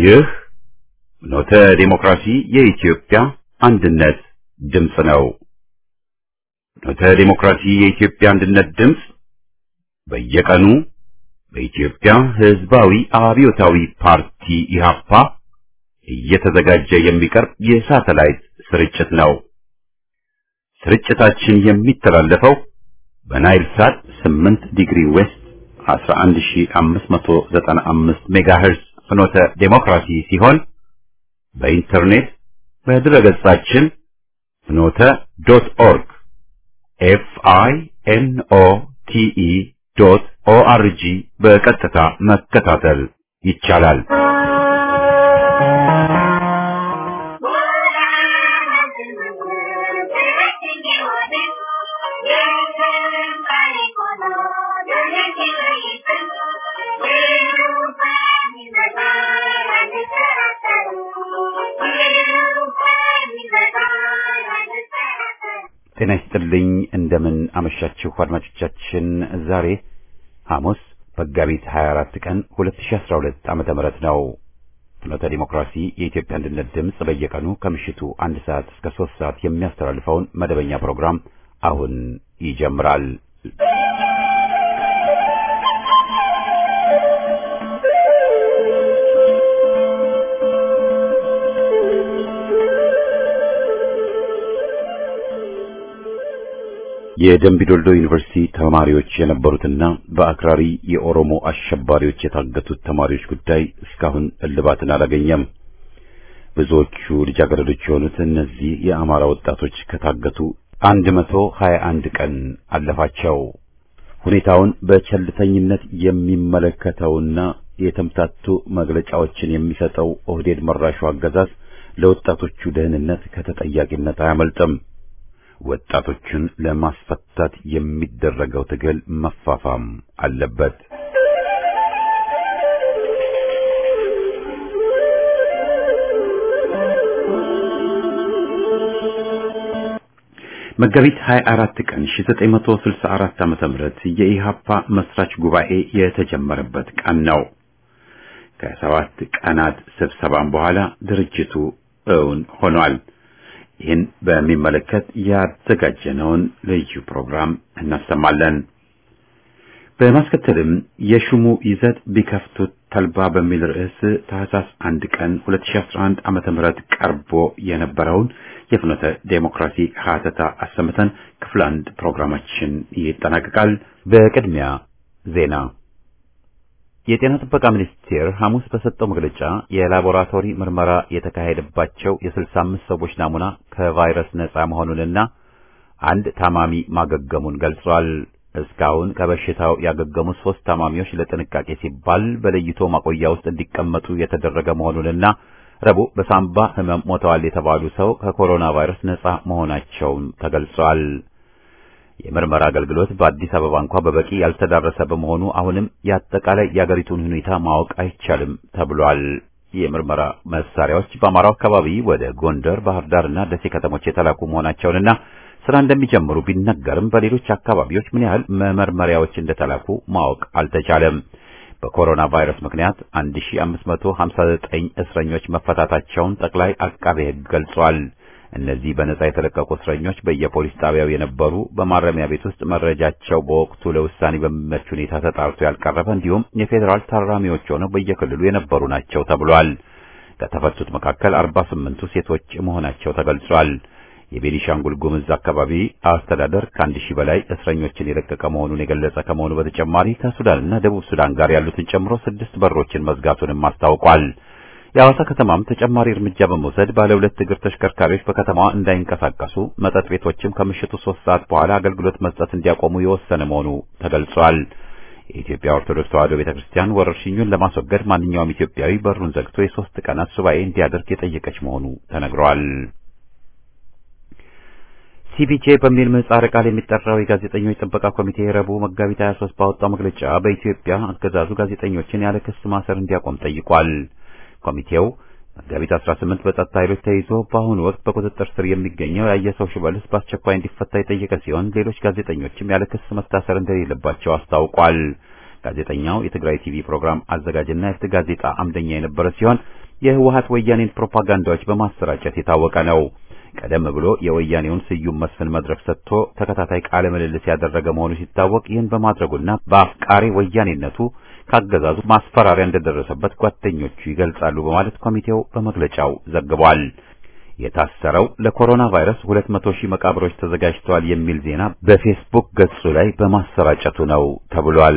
ይህ ኖተ ዴሞክራሲ የኢትዮጵያ አንድነት ድምፅ ነው። ኖተ ዴሞክራሲ የኢትዮጵያ አንድነት ድምፅ በየቀኑ በኢትዮጵያ ሕዝባዊ አብዮታዊ ፓርቲ ኢህአፓ እየተዘጋጀ የሚቀርብ የሳተላይት ስርጭት ነው። ስርጭታችን የሚተላለፈው በናይል ሳት 8 ዲግሪ ዌስት 11595 ሜጋሄርዝ ፍኖተ ዴሞክራሲ ሲሆን በኢንተርኔት በድረገጻችን ፍኖተ ዶት ኦርግ ኤፍ አይ ኤን ኦ ቲ ኢ ዶት ኦ አር ጂ በቀጥታ መከታተል ይቻላል። ጤና ይስጥልኝ። እንደምን አመሻችሁ አድማጮቻችን። ዛሬ ሐሙስ መጋቢት 24 ቀን 2012 ዓመተ ምህረት ነው። ፍኖተ ዲሞክራሲ የኢትዮጵያ አንድነት ድምፅ በየቀኑ ከምሽቱ አንድ ሰዓት እስከ ሶስት ሰዓት የሚያስተላልፈውን መደበኛ ፕሮግራም አሁን ይጀምራል። የደምቢዶልዶ ዩኒቨርሲቲ ተማሪዎች የነበሩትና በአክራሪ የኦሮሞ አሸባሪዎች የታገቱት ተማሪዎች ጉዳይ እስካሁን እልባትን አላገኘም። ብዙዎቹ ልጃገረዶች የሆኑት እነዚህ የአማራ ወጣቶች ከታገቱ አንድ መቶ ሀያ አንድ ቀን አለፋቸው። ሁኔታውን በቸልተኝነት የሚመለከተውና የተምታቱ መግለጫዎችን የሚሰጠው ኦህዴድ መራሹ አገዛዝ ለወጣቶቹ ደህንነት ከተጠያቂነት አያመልጥም። ወጣቶችን ለማስፈታት የሚደረገው ትግል መፋፋም አለበት። መጋቢት 24 ቀን 1964 ዓመተ ምህረት የኢሃፓ መስራች ጉባኤ የተጀመረበት ቀን ነው። ከሰባት ቀናት ስብሰባም በኋላ ድርጅቱ እውን ሆኗል። ይህን በሚመለከት ያዘጋጀነውን ልዩ ፕሮግራም እናሰማለን። በማስከተልም የሹሙ ይዘት ቢከፍቱት ተልባ በሚል ርዕስ ታህሳስ አንድ ቀን 2011 ዓመተ ምህረት ቀርቦ የነበረውን የፍኖተ ዴሞክራሲ ሀተታ አሰምተን ክፍል አንድ ፕሮግራማችን ይጠናቀቃል። በቅድሚያ ዜና። የጤና ጥበቃ ሚኒስቴር ሐሙስ በሰጠው መግለጫ የላቦራቶሪ ምርመራ የተካሄደባቸው የ65 ሰዎች ናሙና ከቫይረስ ነጻ መሆኑንና አንድ ታማሚ ማገገሙን ገልጿል። እስካሁን ከበሽታው ያገገሙት ሶስት ታማሚዎች ለጥንቃቄ ሲባል በለይቶ ማቆያ ውስጥ እንዲቀመጡ የተደረገ መሆኑንና ረቡዕ በሳምባ ሕመም ሞተዋል የተባሉ ሰው ከኮሮና ቫይረስ ነጻ መሆናቸውን ተገልጿል። የምርመራ አገልግሎት በአዲስ አበባ እንኳ በበቂ ያልተዳረሰ በመሆኑ አሁንም የአጠቃላይ የአገሪቱን ሁኔታ ማወቅ አይቻልም ተብሏል። የምርመራ መሳሪያዎች በአማራው አካባቢ ወደ ጎንደር፣ ባህር ዳርና ደሴ ከተሞች የተላኩ መሆናቸውንና ስራ እንደሚጀምሩ ቢነገርም በሌሎች አካባቢዎች ምን ያህል መመርመሪያዎች እንደተላኩ ማወቅ አልተቻለም። በኮሮና ቫይረስ ምክንያት 1559 እስረኞች መፈታታቸውን ጠቅላይ አቃቤ ሕግ ገልጿል። እነዚህ በነጻ የተለቀቁ እስረኞች በየፖሊስ ጣቢያው የነበሩ በማረሚያ ቤት ውስጥ መረጃቸው በወቅቱ ለውሳኔ በሚመች ሁኔታ ተጣርቶ ያልቀረበ እንዲሁም የፌዴራል ታራሚዎች ሆነው በየክልሉ የነበሩ ናቸው ተብሏል። ከተፈቱት መካከል 48ቱ ሴቶች መሆናቸው ተገልጿል። የቤኒሻንጉል ጉምዝ አካባቢ አስተዳደር ከአንድ ሺህ በላይ እስረኞችን የለቀቀ መሆኑን የገለጸ ከመሆኑ በተጨማሪ ከሱዳንና ደቡብ ሱዳን ጋር ያሉትን ጨምሮ ስድስት በሮችን መዝጋቱንም አስታውቋል። የሐዋሳ ከተማም ተጨማሪ እርምጃ በመውሰድ ባለ ሁለት እግር ተሽከርካሪዎች በከተማዋ እንዳይንቀሳቀሱ፣ መጠጥ ቤቶችም ከምሽቱ ሶስት ሰዓት በኋላ አገልግሎት መስጠት እንዲያቆሙ የወሰነ መሆኑ ተገልጿል። የኢትዮጵያ ኦርቶዶክስ ተዋሕዶ ቤተክርስቲያን ወረርሽኙን ለማስወገድ ማንኛውም ኢትዮጵያዊ በሩን ዘግቶ የሶስት ቀናት ሱባኤ እንዲያደርግ የጠየቀች መሆኑ ተነግሯል። ሲፒጄ በሚል ምህጻረ ቃል የሚጠራው የጋዜጠኞች ጥበቃ ኮሚቴ ረቡዕ መጋቢት 23 ባወጣው መግለጫ በኢትዮጵያ አገዛዙ ጋዜጠኞችን ያለ ክስ ማሰር እንዲያቆም ጠይቋል። ኮሚቴው መጋቢት 18 በጸጥታ ኃይሎች ተይዞ በአሁኑ ወቅት በቁጥጥር ስር የሚገኘው ያየሰው ሽበልስ በአስቸኳይ እንዲፈታ የጠየቀ ሲሆን ሌሎች ጋዜጠኞችም ያለ ክስ መታሰር እንደሌለባቸው አስታውቋል። ጋዜጠኛው የትግራይ ቲቪ ፕሮግራም አዘጋጅና የፍትህ ጋዜጣ አምደኛ የነበረ ሲሆን የህወሀት ወያኔን ፕሮፓጋንዳዎች በማሰራጨት የታወቀ ነው። ቀደም ብሎ የወያኔውን ስዩም መስፍን መድረክ ሰጥቶ ተከታታይ ቃለ ምልልስ ያደረገ መሆኑ ሲታወቅ ይህን በማድረጉና በአፍቃሪ ወያኔነቱ ካገዛዙ ማስፈራሪያ እንደደረሰበት ጓደኞቹ ይገልጻሉ በማለት ኮሚቴው በመግለጫው ዘግቧል። የታሰረው ለኮሮና ቫይረስ 200 ሺህ መቃብሮች ተዘጋጅተዋል የሚል ዜና በፌስቡክ ገጹ ላይ በማሰራጨቱ ነው ተብሏል።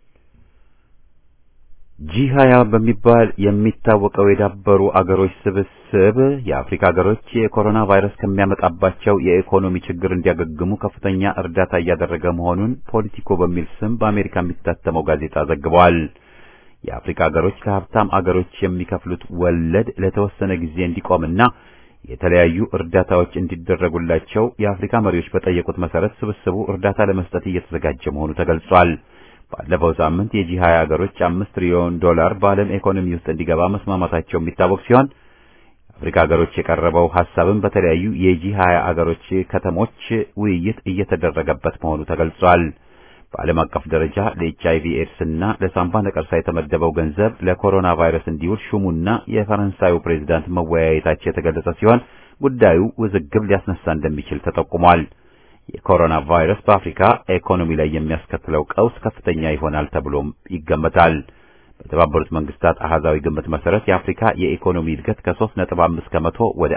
ጂ ሀያ በሚባል የሚታወቀው የዳበሩ አገሮች ስብስብ የአፍሪካ አገሮች የኮሮና ቫይረስ ከሚያመጣባቸው የኢኮኖሚ ችግር እንዲያገግሙ ከፍተኛ እርዳታ እያደረገ መሆኑን ፖለቲኮ በሚል ስም በአሜሪካ የሚታተመው ጋዜጣ ዘግቧል። የአፍሪካ አገሮች ለሀብታም አገሮች የሚከፍሉት ወለድ ለተወሰነ ጊዜ እንዲቆምና የተለያዩ እርዳታዎች እንዲደረጉላቸው የአፍሪካ መሪዎች በጠየቁት መሰረት ስብስቡ እርዳታ ለመስጠት እየተዘጋጀ መሆኑ ተገልጿል። ባለፈው ሳምንት የጂ 20 ሀገሮች አምስት ትሪሊዮን ዶላር በዓለም ኢኮኖሚ ውስጥ እንዲገባ መስማማታቸው የሚታወቅ ሲሆን አፍሪካ ሀገሮች የቀረበው ሐሳብም በተለያዩ የጂ 20 ሀገሮች ከተሞች ውይይት እየተደረገበት መሆኑ ተገልጿል። በዓለም አቀፍ ደረጃ ለኤች አይቪ ኤድስ እና ለሳምባ ነቀርሳ የተመደበው ገንዘብ ለኮሮና ቫይረስ እንዲውል ሹሙና የፈረንሳዩ ፕሬዝዳንት መወያየታቸው የተገለጸ ሲሆን ጉዳዩ ውዝግብ ሊያስነሳ እንደሚችል ተጠቁሟል። የኮሮና ቫይረስ በአፍሪካ ኢኮኖሚ ላይ የሚያስከትለው ቀውስ ከፍተኛ ይሆናል ተብሎም ይገመታል። በተባበሩት መንግስታት አሃዛዊ ግምት መሰረት የአፍሪካ የኢኮኖሚ እድገት ከ3.5 ከመቶ ወደ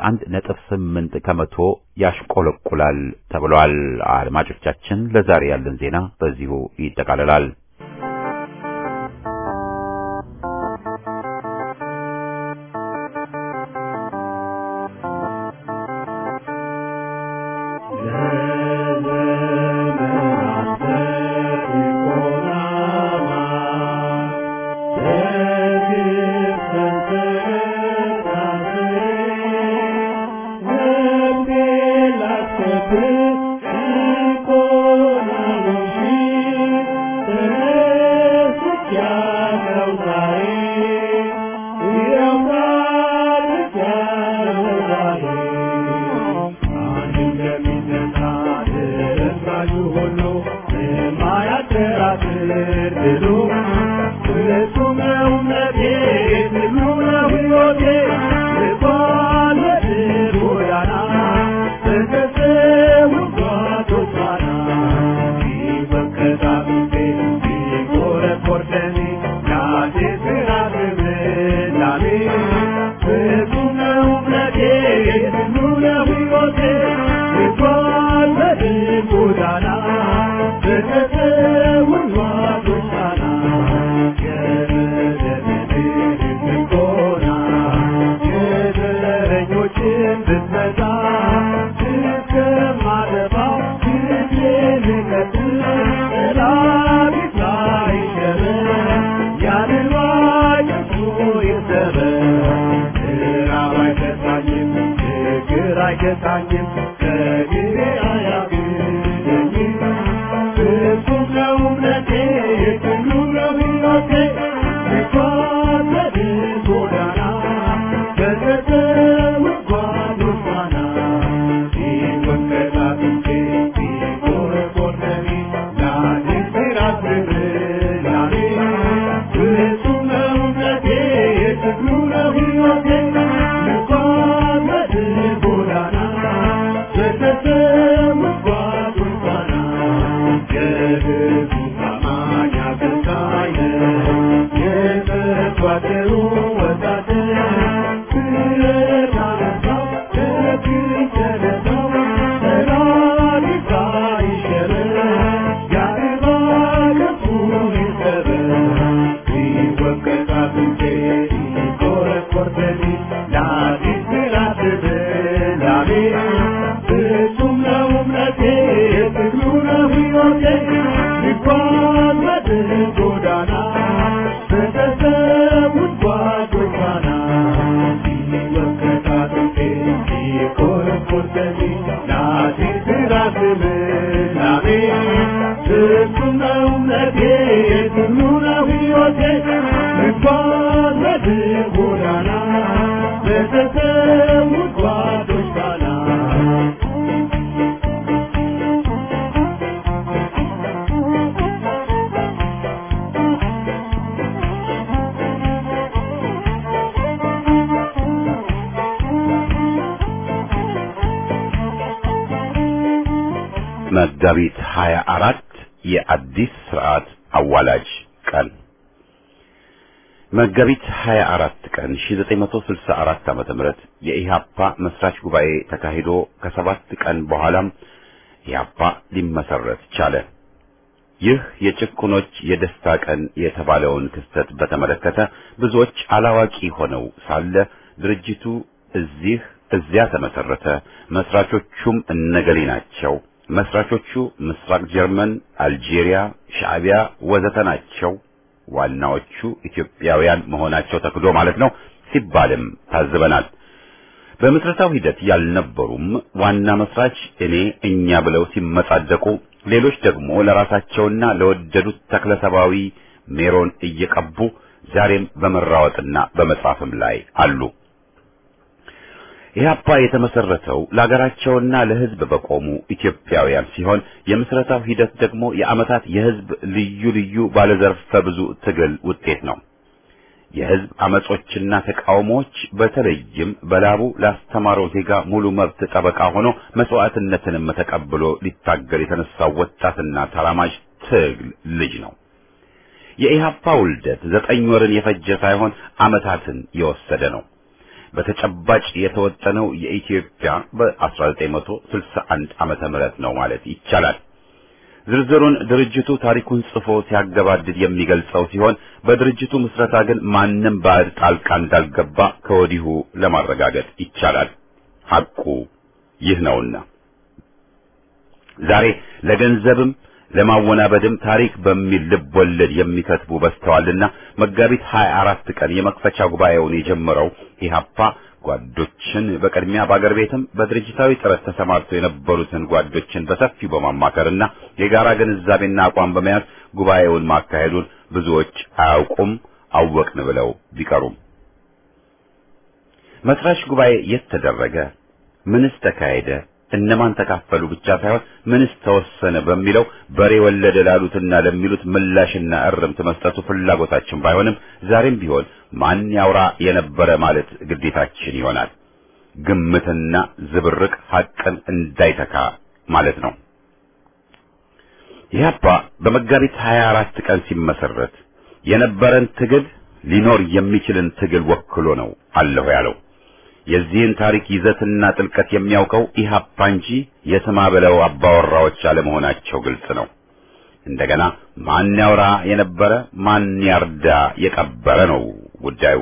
1.8 ከመቶ ያሽቆለቁላል ተብሏል። አድማጮቻችን፣ ለዛሬ ያለን ዜና በዚሁ ይጠቃልላል። Thank you. መጋቢት 24 የአዲስ ስርዓት አዋላጅ ቀን መጋቢት 24 ቀን 1964 ዓመተ ምህረት የኢሃፓ መስራች ጉባኤ ተካሂዶ ከሰባት ቀን በኋላም ኢሃፓ ሊመሰረት ቻለ። ይህ የጭቁኖች የደስታ ቀን የተባለውን ክስተት በተመለከተ ብዙዎች አላዋቂ ሆነው ሳለ ድርጅቱ እዚህ እዚያ ተመሰረተ፣ መስራቾቹም እነገሌ ናቸው፣ መስራቾቹ ምስራቅ ጀርመን፣ አልጄሪያ፣ ሻዕቢያ ወዘተ ናቸው፣ ዋናዎቹ ኢትዮጵያውያን መሆናቸው ተክዶ ማለት ነው ሲባልም ታዝበናል። በምስረታው ሂደት ያልነበሩም ዋና መስራች እኔ እኛ ብለው ሲመጻደቁ ሌሎች ደግሞ ለራሳቸውና ለወደዱት ተክለሰባዊ ሜሮን እየቀቡ ዛሬም በመራወጥና በመጻፍም ላይ አሉ። ኢህአፓ የተመሰረተው ለሀገራቸውና ለሕዝብ በቆሙ ኢትዮጵያውያን ሲሆን የምስረታው ሂደት ደግሞ የዓመታት የሕዝብ ልዩ ልዩ ባለዘርፈ ብዙ ትግል ውጤት ነው። የሕዝብ አመጾችና ተቃውሞዎች በተለይም በላቡ ላስተማረው ዜጋ ሙሉ መብት ጠበቃ ሆኖ መስዋዕትነትንም ተቀብሎ ሊታገል የተነሳው ወጣትና ተራማጅ ትግል ልጅ ነው። የኢህአፓ ውልደት ዘጠኝ ወርን የፈጀ ሳይሆን ዓመታትን የወሰደ ነው። በተጨባጭ የተወጠነው የኢትዮጵያ በ1961 ዓመተ ምህረት ነው ማለት ይቻላል። ዝርዝሩን ድርጅቱ ታሪኩን ጽፎ ሲያገባድድ የሚገልጸው ሲሆን በድርጅቱ ምስረታ ግን ማንም ባዕድ ጣልቃ እንዳልገባ ከወዲሁ ለማረጋገጥ ይቻላል። ሐቁ ይህ ነውና ዛሬ ለገንዘብም ለማወናበድም ታሪክ በሚል ልብ ወለድ የሚከትቡ በዝተዋልና መጋቢት 24 ቀን የመክፈቻ ጉባኤውን የጀመረው ኢህአፓ ጓዶችን በቅድሚያ በአገር ቤትም በድርጅታዊ ጥረት ተሰማርተው የነበሩትን ጓዶችን በሰፊው በማማከርና የጋራ ግንዛቤና አቋም በመያዝ ጉባኤውን ማካሄዱን ብዙዎች አያውቁም፣ አወቅን ብለው ቢቀሩም መስራች ጉባኤ የት ተደረገ? ምንስ ተካሄደ? እነማን ተካፈሉ ብቻ ሳይሆን ምንስ ተወሰነ በሚለው በሬ ወለደ ላሉትና ለሚሉት ምላሽና እርምት መስጠቱ ፍላጎታችን ባይሆንም ዛሬም ቢሆን ማን ያውራ የነበረ ማለት ግዴታችን ይሆናል። ግምትና ዝብርቅ ሐቅን እንዳይተካ ማለት ነው። ኢህአፓ በመጋቢት 24 ቀን ሲመሰረት የነበረን ትግል ሊኖር የሚችልን ትግል ወክሎ ነው አለሁ ያለው። የዚህን ታሪክ ይዘትና ጥልቀት የሚያውቀው ኢህአፓ እንጂ የስማ በለው አባወራዎች አለመሆናቸው ግልጽ ነው። እንደገና ማን ያውራ የነበረ ማን ያርዳ የቀበረ ነው ጉዳዩ።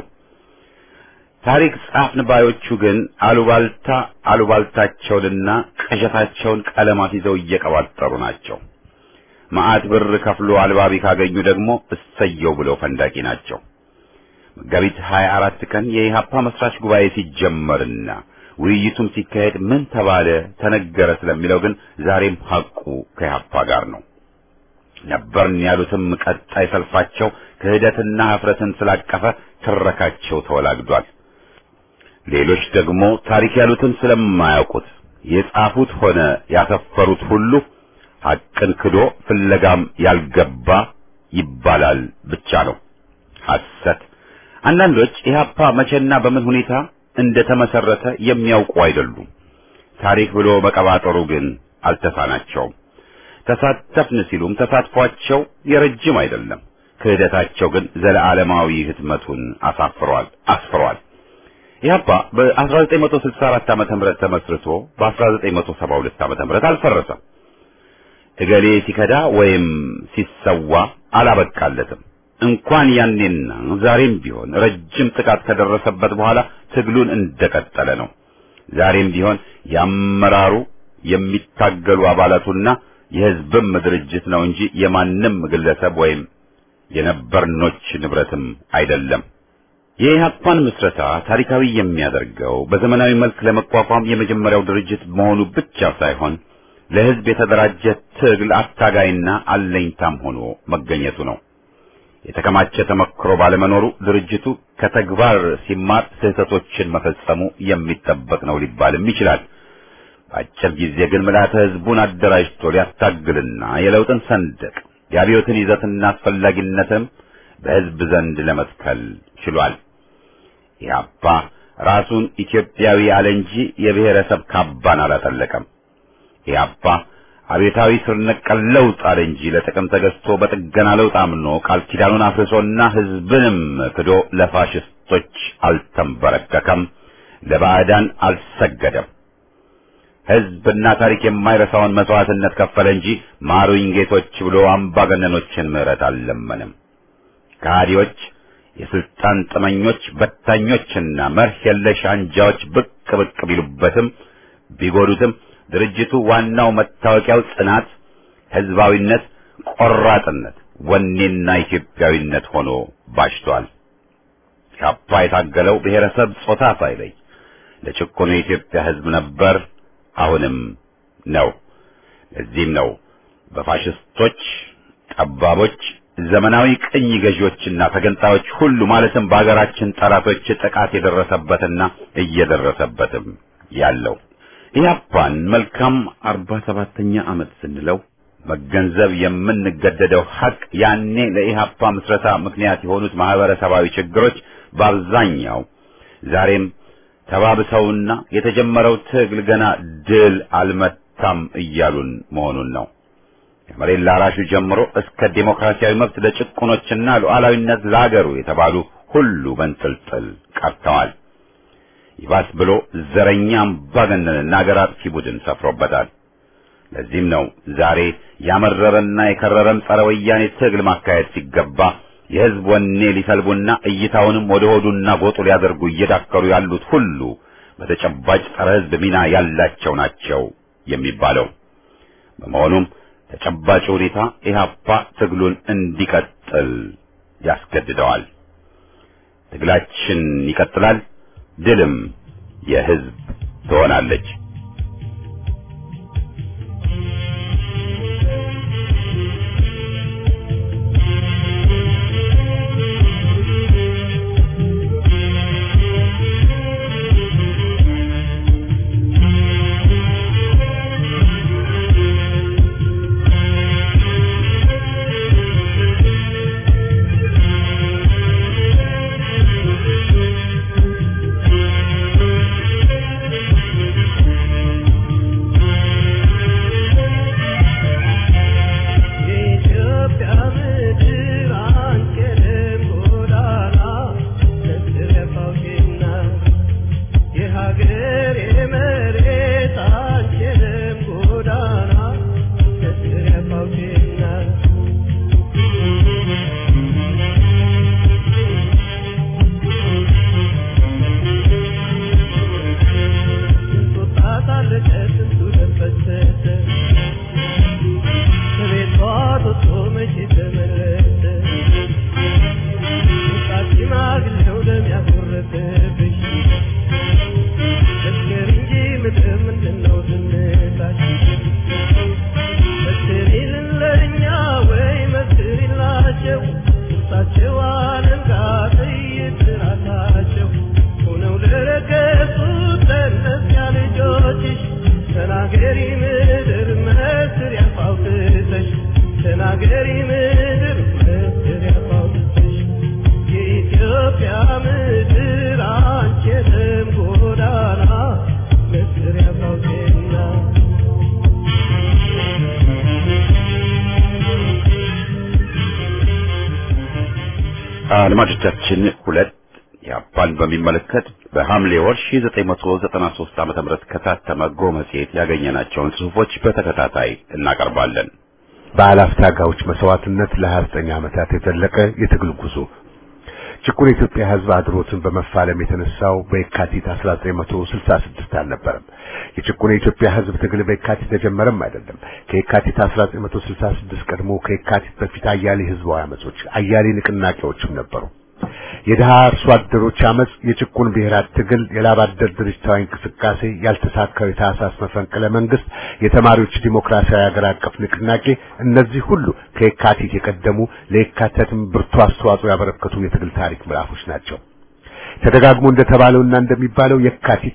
ታሪክ ጻፍን ባዮቹ ግን አሉባልታ አሉባልታቸውንና ቅዠታቸውን ቀለማት ይዘው እየቀባጠሩ ናቸው። መዓት ብር ከፍሎ አልባቢ ካገኙ ደግሞ እሰየው ብለው ፈንዳቂ ናቸው። መጋቢት 24 ቀን የኢህአፓ መስራች ጉባኤ ሲጀመርና ውይይቱም ሲካሄድ ምን ተባለ ተነገረ ስለሚለው ግን ዛሬም ሐቁ ከኢህአፓ ጋር ነው። ነበርን ያሉትም ቀጣይ ሰልፋቸው ክህደትና ኀፍረትን ስላቀፈ ትረካቸው ተወላግዷል። ሌሎች ደግሞ ታሪክ ያሉትን ስለማያውቁት የጻፉት ሆነ ያሰፈሩት ሁሉ ሐቅን ክዶ ፍለጋም ያልገባ ይባላል ብቻ ነው። ሐሰት አንዳንዶች ኢህአፓ መቼና በምን ሁኔታ እንደተመሰረተ የሚያውቁ አይደሉም። ታሪክ ብሎ መቀባጠሩ ግን አልተሳናቸውም። ተሳተፍን ሲሉም ተሳትፏቸው የረጅም አይደለም። ክህደታቸው ግን ዘለዓለማዊ ህትመቱን አሳፍሯል አስፍሯል። ኢህአፓ በ1964 ዓመተ ምህረት ተመስርቶ በ1972 ዓመተ ምህረት አልፈረሰም። እገሌ ሲከዳ ወይም ሲሰዋ አላበቃለትም። እንኳን ያኔና ዛሬም ቢሆን ረጅም ጥቃት ከደረሰበት በኋላ ትግሉን እንደቀጠለ ነው። ዛሬም ቢሆን ያመራሩ የሚታገሉ አባላቱና የህዝብም ድርጅት ነው እንጂ የማንም ግለሰብ ወይም የነበርኖች ንብረትም አይደለም። የኢህአፓን ምስረታ ታሪካዊ የሚያደርገው በዘመናዊ መልክ ለመቋቋም የመጀመሪያው ድርጅት መሆኑ ብቻ ሳይሆን ለህዝብ የተደራጀ ትግል አታጋይና አለኝታም ሆኖ መገኘቱ ነው። የተከማቸ ተመክሮ ባለመኖሩ ድርጅቱ ከተግባር ሲማር ስህተቶችን መፈጸሙ የሚጠበቅ ነው ሊባልም ይችላል። በአጭር ጊዜ ግን ምልዓተ ህዝቡን አደራጅቶ ሊያታግልና የለውጥን ሰንደቅ የአብዮትን ይዘትና አስፈላጊነትም በህዝብ ዘንድ ለመትከል ችሏል። ኢህአፓ ራሱን ኢትዮጵያዊ አለ እንጂ የብሔረሰብ ካባን አላጠለቀም። ኢህአፓ አቤታዊ ስር ነቀል ለውጥ አለ እንጂ ለጥቅም ተገዝቶ በጥገና ለውጥ አምኖ ቃል ኪዳኑን አፍርሶና ሕዝብንም ክዶ ለፋሽስቶች አልተንበረከከም፣ ለባዕዳን አልሰገደም። ሕዝብና ታሪክ የማይረሳውን መስዋዕትነት ከፈለ እንጂ ማሩኝ ጌቶች ብሎ አምባገነኖችን ምሕረት አልለመንም። ከሃዲዎች፣ የስልጣን ጥመኞች፣ በታኞችና መርህ የለሽ አንጃዎች ብቅ ብቅ ቢሉበትም ቢጎዱትም ድርጅቱ ዋናው መታወቂያው ጽናት፣ ህዝባዊነት፣ ቆራጥነት፣ ወኔና ኢትዮጵያዊነት ሆኖ ባሽቷል። ኢህአፓ የታገለው ብሔረሰብ ጾታ ሳይለይ ለጭቆኑ የኢትዮጵያ ህዝብ ነበር፣ አሁንም ነው። ለዚህም ነው በፋሽስቶች ጠባቦች፣ ዘመናዊ ቅኝ ገዢዎችና ተገንጣዮች ሁሉ ማለትም በሀገራችን ጠላቶች ጥቃት የደረሰበትና እየደረሰበትም ያለው። ኢህአፓን መልካም አርባ ሰባተኛ ዓመት ስንለው መገንዘብ የምንገደደው ሐቅ ያኔ ለኢህአፓ ምስረታ ምክንያት የሆኑት ማህበረሰባዊ ችግሮች በአብዛኛው ዛሬም ተባብሰውና የተጀመረው ትግል ገና ድል አልመታም እያሉን መሆኑን ነው። ከመሬት ላራሹ ጀምሮ እስከ ዴሞክራሲያዊ መብት ለጭቁኖችና ሉዓላዊነት ለአገሩ የተባሉ ሁሉ በንጥልጥል ቀርተዋል። ይባስ ብሎ ዘረኛ አምባገነንና አገር አጥፊ ቡድን ሰፍሮበታል። ለዚህም ነው ዛሬ ያመረረና የከረረም ጸረ ወያኔ ትግል ማካሄድ ሲገባ የህዝብ ወኔ ሊሰልቡና እይታውንም ወደ ሆዱና ጎጡ ሊያደርጉ እየዳከሩ ያሉት ሁሉ በተጨባጭ ጸረ ህዝብ ሚና ያላቸው ናቸው የሚባለው። በመሆኑም ተጨባጭ ሁኔታ ኢህአፓ ትግሉን እንዲቀጥል ያስገድደዋል። ትግላችን ይቀጥላል። ድልም የህዝብ ትሆናለች። አድማጮቻችን ሁለት ኢህአፓን በሚመለከት በሐምሌ ወር 1993 ዓመተ ምህረት ከታተመ ጎ መጽሔት ያገኘናቸውን ጽሑፎች በተከታታይ እናቀርባለን። በአላፍ ታጋዮች መስዋዕትነት ለ29 ዓመታት የዘለቀ የትግል ጉዞ ጭቁን የኢትዮጵያ ሕዝብ አድሮትን በመፋለም የተነሳው በየካቲት 1966 አልነበረም። የጭቁን የኢትዮጵያ ሕዝብ ትግል በየካቲት ተጀመረም አይደለም። ከየካቲት 1966 ቀድሞ ከየካቲት በፊት አያሌ ህዝባዊ አመጾች፣ አያሌ ንቅናቄዎችም ነበሩ። የድሃ አርሶ አደሮች አመጽ፣ የጭቁን ብሔራት ትግል፣ የላብ አደር ድርጅታዊ እንቅስቃሴ፣ ያልተሳካው የታህሳስ መፈንቅለ መንግስት፣ የተማሪዎች ዲሞክራሲያዊ ሀገር አቀፍ ንቅናቄ፣ እነዚህ ሁሉ ከየካቲት የቀደሙ ለየካቲትም ብርቱ አስተዋጽኦ ያበረከቱ የትግል ታሪክ ምዕራፎች ናቸው። ተደጋግሞ እንደተባለውና እንደሚባለው የካቲት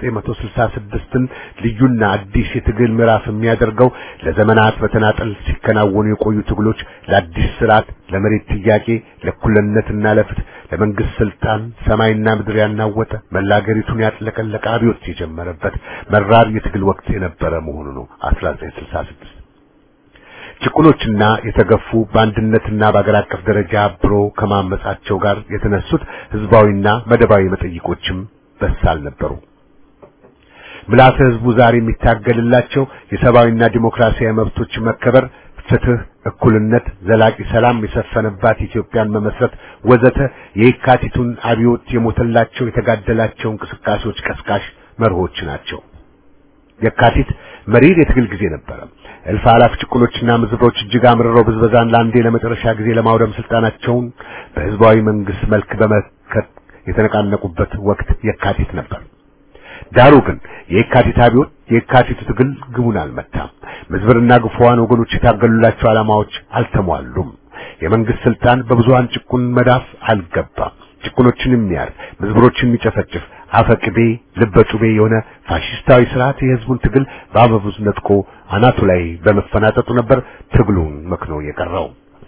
1966ን ልዩና አዲስ የትግል ምዕራፍ የሚያደርገው ለዘመናት በተናጠል ሲከናወኑ የቆዩ ትግሎች ለአዲስ ስርዓት፣ ለመሬት ጥያቄ፣ ለእኩልነትና ለፍትህ፣ ለመንግስት ስልጣን ሰማይና ምድር ያናወጠ መላ አገሪቱን ያጥለቀለቀ አብዮት የጀመረበት መራር የትግል ወቅት የነበረ መሆኑ ነው 1966 ጭቁኖችና የተገፉ በአንድነትና በአገር አቀፍ ደረጃ አብሮ ከማመጻቸው ጋር የተነሱት ህዝባዊና መደባዊ መጠይቆችም በሳል ነበሩ። ምልዓተ ህዝቡ ዛሬ የሚታገልላቸው የሰብአዊና ዲሞክራሲያዊ መብቶች መከበር፣ ፍትህ፣ እኩልነት፣ ዘላቂ ሰላም የሰፈነባት ኢትዮጵያን መመስረት ወዘተ የየካቲቱን አብዮት የሞተላቸው የተጋደላቸው እንቅስቃሴዎች ቀስቃሽ መርሆች ናቸው። የካቲት መሪር የትግል ጊዜ ነበረ። እልፍ አላፍ ጭቁኖችና ምዝብሮች እጅግ አምርረው ብዝበዛን ለአንዴ ለመጨረሻ ጊዜ ለማውደም ስልጣናቸውን በህዝባዊ መንግስት መልክ በመከት የተነቃነቁበት ወቅት የካቲት ነበር። ዳሩ ግን የካቲት አብዮት የካቲቱ ትግል ግቡን አልመታም። ምዝብርና ግፉዋን ወገኖች የታገሉላቸው ዓላማዎች አልተሟሉም። የመንግስት ስልጣን በብዙሃን ጭቁን መዳፍ አልገባም። ጭቁኖችን የሚያር ምዝብሮችን የሚጨፈጭፍ አፈቅቤ ልበጩቤ የሆነ ፋሽስታዊ ስርዓት የህዝቡን ትግል በአበቡዝ ነጥቆ አናቱ ላይ በመፈናጠጡ ነበር ትግሉን መክኖ የቀረው።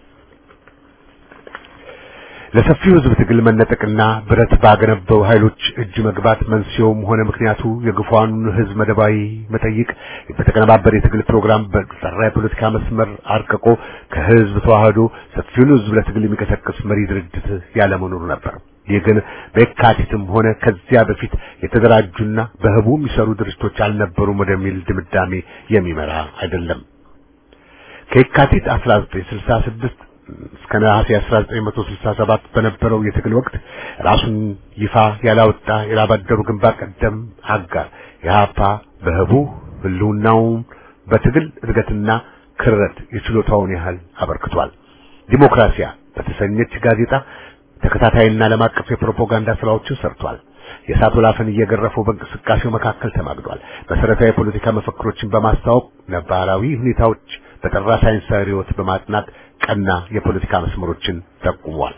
ለሰፊው ህዝብ ትግል መነጠቅና ብረት ባገነበው ኃይሎች እጅ መግባት መንስኤውም ሆነ ምክንያቱ የግፏኑን ህዝብ መደባዊ መጠይቅ በተቀነባበረ የትግል ፕሮግራም በጠራ የፖለቲካ መስመር አርቅቆ ከህዝብ ተዋህዶ ሰፊውን ህዝብ ለትግል የሚቀሰቅስ መሪ ድርጅት ያለመኖሩ ነበር። ይህ ግን በየካቲትም ሆነ ከዚያ በፊት የተደራጁና በህቡ የሚሰሩ ድርጅቶች አልነበሩም ወደሚል ድምዳሜ የሚመራ አይደለም። ከየካቲት 1966 እስከ ነሐሴ 1967 በነበረው የትግል ወቅት ራሱን ይፋ ያላወጣ የላባደሩ ግንባር ቀደም አጋር የሀፓ በህቡ ህልውናውን በትግል እድገትና ክረት የችሎታውን ያህል አበርክቷል። ዲሞክራሲያ በተሰኘች ጋዜጣ ተከታታይና ዓለም አቀፍ የፕሮፓጋንዳ ስራዎችን ሰርቷል። የእሳት ወላፈን እየገረፈው በእንቅስቃሴው መካከል ተማግዷል። መሰረታዊ የፖለቲካ መፈክሮችን በማስተዋወቅ ነባራዊ ሁኔታዎች በጠራ ሳይንሳዊ ርዕዮት በማጥናት ቀና የፖለቲካ መስመሮችን ጠቁሟል።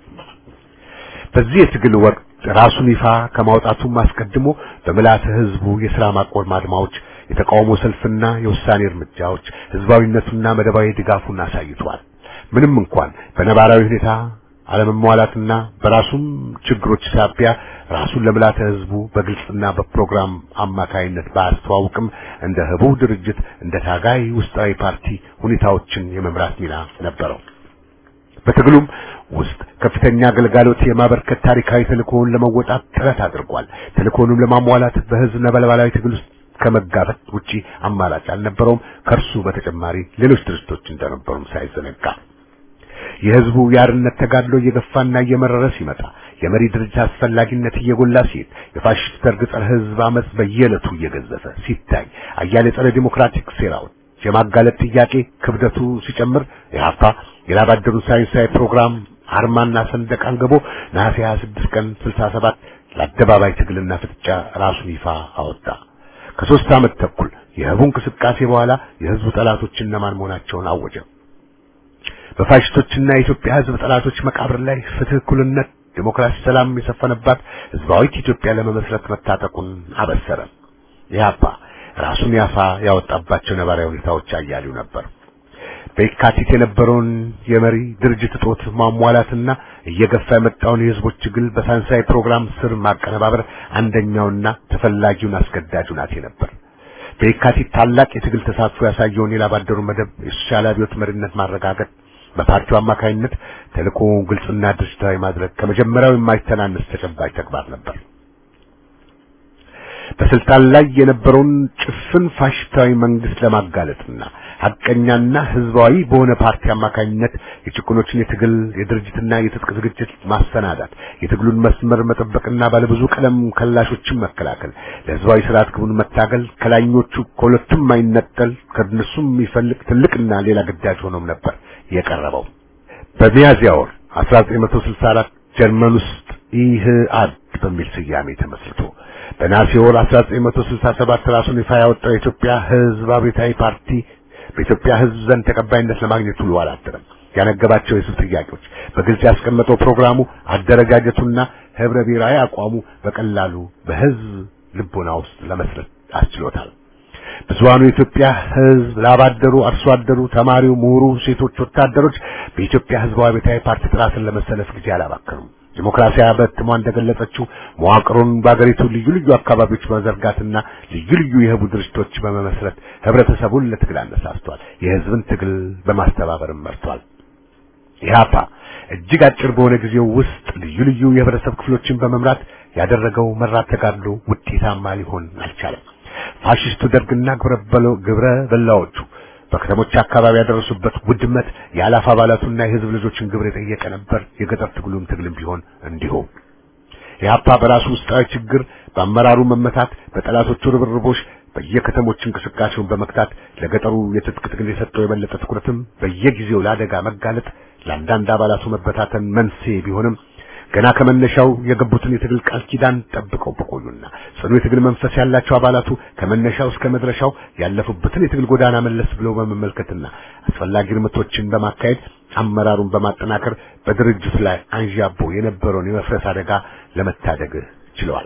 በዚህ የትግል ወቅት ራሱን ይፋ ከማውጣቱም አስቀድሞ በምልዓተ ህዝቡ የሥራ ማቆም አድማዎች፣ የተቃውሞ ሰልፍና የውሳኔ እርምጃዎች ህዝባዊነቱና መደባዊ ድጋፉን አሳይቷል። ምንም እንኳን በነባራዊ ሁኔታ አለመሟላትና በራሱም ችግሮች ሳቢያ ራሱን ለምልዓተ ህዝቡ በግልጽና በፕሮግራም አማካይነት ባያስተዋውቅም እንደ ህቡ ድርጅት እንደ ታጋይ ውስጣዊ ፓርቲ ሁኔታዎችን የመምራት ሚና ነበረው። በትግሉም ውስጥ ከፍተኛ አገልጋሎት የማበርከት ታሪካዊ ተልእኮውን ለመወጣት ጥረት አድርጓል። ተልእኮውንም ለማሟላት በህዝብ ነበልባላዊ ትግል ውስጥ ከመጋፈጥ ውጪ አማራጭ አልነበረውም። ከእርሱ በተጨማሪ ሌሎች ድርጅቶች እንደነበሩም ሳይዘነጋ የህዝቡ የአርነት ተጋድሎ እየገፋና እየመረረ ሲመጣ የመሪ ድርጅት አስፈላጊነት እየጎላ ሲሄድ የፋሽስት ደርግ ጸረ ህዝብ አመጽ በየዕለቱ እየገዘፈ ሲታይ አያሌ ጸረ ዲሞክራቲክ ሴራዎች የማጋለጥ ጥያቄ ክብደቱ ሲጨምር የሀፓ የላባደሩን ሳይንሳዊ ፕሮግራም አርማና ሰንደቅ አንግቦ ነሐሴ 26 ቀን 67 ለአደባባይ ትግልና ፍጥጫ ራሱን ይፋ አወጣ። ከሶስት ዓመት ተኩል የህቡ እንቅስቃሴ በኋላ የህዝቡ ጠላቶች እነማን መሆናቸውን አወጀ። በፋሽስቶችና የኢትዮጵያ ህዝብ ጠላቶች መቃብር ላይ ፍትህ፣ እኩልነት፣ ዲሞክራሲ፣ ሰላም የሰፈነባት ህዝባዊት ኢትዮጵያ ለመመስረት መታጠቁን አበሰረ። ኢህአፓ ራሱን ያፋ ያወጣባቸው ነባራዊ ሁኔታዎች አያሌው ነበር። በየካቲት የነበረውን የመሪ ድርጅት እጦት ማሟላትና እየገፋ የመጣውን የህዝቦች ትግል በሳይንሳዊ ፕሮግራም ስር ማቀነባበር አንደኛውና ተፈላጊውን አስገዳጅ ሁናቴ ነበር። በየካቲት ታላቅ የትግል ተሳትፎ ያሳየውን የላባደሩ መደብ የሶሻል አብዮት መሪነት ማረጋገጥ በፓርቲው አማካይነት ተልእኮውን ግልጽና ድርጅታዊ ማድረግ ከመጀመሪያው የማይተናነስ ተጨባጭ ተግባር ነበር። በስልጣን ላይ የነበረውን ጭፍን ፋሽስታዊ መንግስት ለማጋለጥና ሐቀኛና ህዝባዊ በሆነ ፓርቲ አማካኝነት የጭቁኖችን የትግል የድርጅትና የትጥቅ ዝግጅት ማሰናዳት፣ የትግሉን መስመር መጠበቅና ባለብዙ ቀለም ከላሾችን መከላከል፣ ለህዝባዊ ስርዓት ግቡን መታገል ከላኞቹ ከሁለቱም የማይነጠል ከነሱም የሚፈልቅ ትልቅና ሌላ ግዳጅ ሆኖም ነበር የቀረበው። በሚያዝያ ወር 1964 ጀርመን ውስጥ ኢህአድ በሚል ስያሜ ተመስርቶ በነሐሴ ወር 1967 ራሱን ይፋ ያወጣው የኢትዮጵያ ህዝብ አብዮታዊ ፓርቲ በኢትዮጵያ ህዝብ ዘንድ ተቀባይነት ለማግኘት ውሎ አላደረም። ያነገባቸው የህዝብ ጥያቄዎች በግልጽ ያስቀመጠው ፕሮግራሙ፣ አደረጃጀቱና ህብረ ብሔራዊ አቋሙ በቀላሉ በህዝብ ልቦና ውስጥ ለመስረት አስችሎታል። ብዙሃኑ የኢትዮጵያ ህዝብ ላባደሩ፣ አርሶ አደሩ፣ ተማሪው፣ ምሁሩ፣ ሴቶች፣ ወታደሮች በኢትዮጵያ ህዝባዊ አብዮታዊ ፓርቲ ጥራትን ለመሰለፍ ጊዜ አላባከኑም። ዲሞክራሲያ በትሟ እንደገለጸችው መዋቅሩን በአገሪቱ ልዩ ልዩ አካባቢዎች በመዘርጋትና ልዩ ልዩ የህቡ ድርጅቶች በመመስረት ህብረተሰቡን ለትግል አነሳስቷል። የህዝብን ትግል በማስተባበርም መርቷል። ኢህአፓ እጅግ አጭር በሆነ ጊዜው ውስጥ ልዩ ልዩ የህብረተሰብ ክፍሎችን በመምራት ያደረገው መራት ተጋድሎ ውጤታማ ሊሆን አልቻለም። ፋሽስቱ ደርግና ግብረ በላዎቹ በከተሞች አካባቢ ያደረሱበት ውድመት የአላፍ አባላቱና የህዝብ ልጆችን ግብር የጠየቀ ነበር። የገጠር ትግሉም ትግልም ቢሆን እንዲሁ ኢህአፓ በራሱ ውስጣዊ ችግር፣ በአመራሩ መመታት፣ በጠላቶቹ ርብርቦች በየከተሞች እንቅስቃሴውን በመክታት ለገጠሩ የትጥቅ ትግል የሰጠው የበለጠ ትኩረትም በየጊዜው ለአደጋ መጋለጥ ለአንዳንድ አባላቱ መበታተን መንስኤ ቢሆንም ገና ከመነሻው የገቡትን የትግል ቃል ኪዳን ጠብቀው በቆዩና ጽኑ የትግል መንፈስ ያላቸው አባላቱ ከመነሻው እስከ መድረሻው ያለፉበትን የትግል ጎዳና መለስ ብለው በመመልከትና አስፈላጊ እርምቶችን በማካሄድ አመራሩን በማጠናከር በድርጅቱ ላይ አንዣቦ የነበረውን የመፍረስ አደጋ ለመታደግ ችለዋል።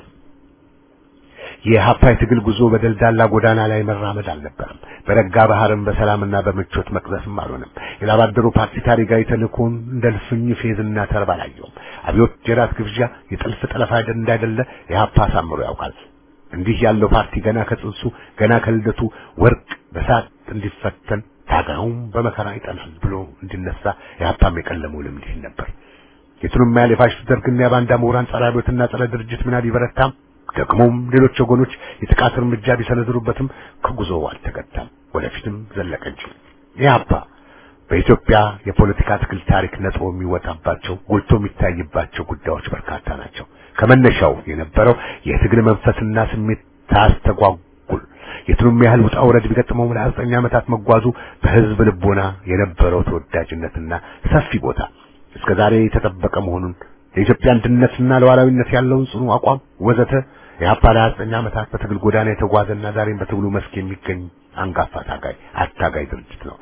የኢህአፓ የትግል ጉዞ በደልዳላ ጎዳና ላይ መራመድ አልነበረም። በረጋ ባህርም በሰላምና በምቾት መቅዘፍም አልሆነም። የላባደሩ ፓርቲ ታሪካዊ ተልእኮውን እንደ ልፍኝ ፌዝና ተርባ አላየውም። አብዮት የራት ግብዣ፣ የጥልፍ ጠለፋ እንዳይደለ ኢህአፓ አሳምሮ ያውቃል። እንዲህ ያለው ፓርቲ ገና ከጽንሱ ገና ከልደቱ ወርቅ በሳት እንዲፈተን ታጋዩም በመከራ ይጠናል ብሎ እንዲነሳ ኢህአፓም የቀለመው ልምድ ነበር። የቱንም ያህል የፋሽስት ደርግና የባንዳ ምሁራን ጸረ አብዮትና ጸረ ድርጅት ምና ቢበረታም ደግሞም ሌሎች ወገኖች የጥቃት እርምጃ ቢሰነዝሩበትም ከጉዞው አልተገታም፣ ወደፊትም ዘለቀ እንጂ። ኢህአፓ በኢትዮጵያ የፖለቲካ ትግል ታሪክ ነጥቦ የሚወጣባቸው ጎልቶ የሚታይባቸው ጉዳዮች በርካታ ናቸው። ከመነሻው የነበረው የትግል መንፈስና ስሜት ታስተጓጉል የቱንም ያህል ውጣ ውረድ ቢገጥመው ለዘጠኝ ዓመታት መጓዙ በህዝብ ልቦና የነበረው ተወዳጅነትና ሰፊ ቦታ እስከዛሬ የተጠበቀ መሆኑን የኢትዮጵያ አንድነትና ሉዓላዊነት ያለውን ጽኑ አቋም ወዘተ የኢህአፓ ለ29 ዓመታት በትግል ጎዳና የተጓዘና ዛሬም በትግሉ መስክ የሚገኝ አንጋፋ ታጋይ አታጋይ ድርጅት ነው።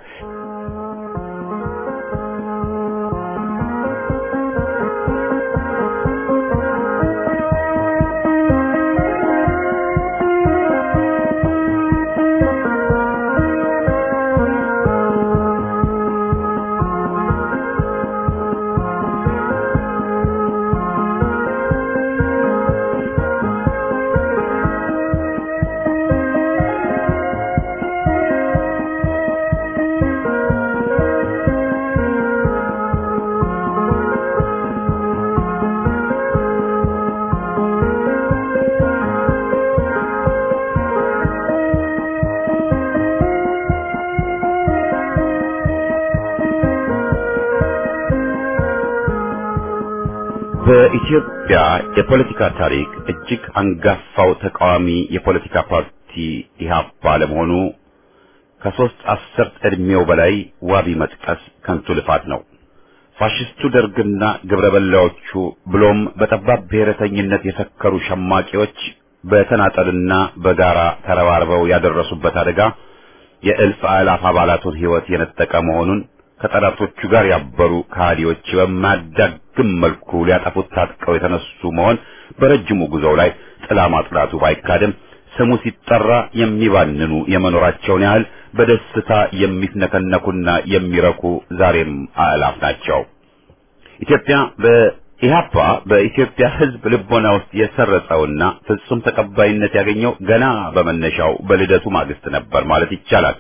በኢትዮጵያ የፖለቲካ ታሪክ እጅግ አንጋፋው ተቃዋሚ የፖለቲካ ፓርቲ ኢህአፓ ለመሆኑ ከሶስት አስርት ዕድሜው በላይ ዋቢ መጥቀስ ከንቱ ልፋት ነው። ፋሽስቱ ደርግና ግብረ በላዎቹ ብሎም በጠባብ ብሔረተኝነት የሰከሩ ሸማቂዎች በተናጠልና በጋራ ተረባርበው ያደረሱበት አደጋ የእልፍ አእላፍ አባላቱን ሕይወት የነጠቀ መሆኑን ከጠላቶቹ ጋር ያበሩ ከሃዲዎች በማያዳግም መልኩ ሊያጠፉት ታጥቀው የተነሱ መሆን በረጅሙ ጉዞው ላይ ጥላ ማጥላቱ ባይካድም ስሙ ሲጠራ የሚባንኑ የመኖራቸውን ያህል በደስታ የሚፍነከነኩና የሚረኩ ዛሬም አእላፍ ናቸው። ኢትዮጵያ በኢህአፓ በኢትዮጵያ ሕዝብ ልቦና ውስጥ የሰረጸውና ፍጹም ተቀባይነት ያገኘው ገና በመነሻው በልደቱ ማግስት ነበር ማለት ይቻላል።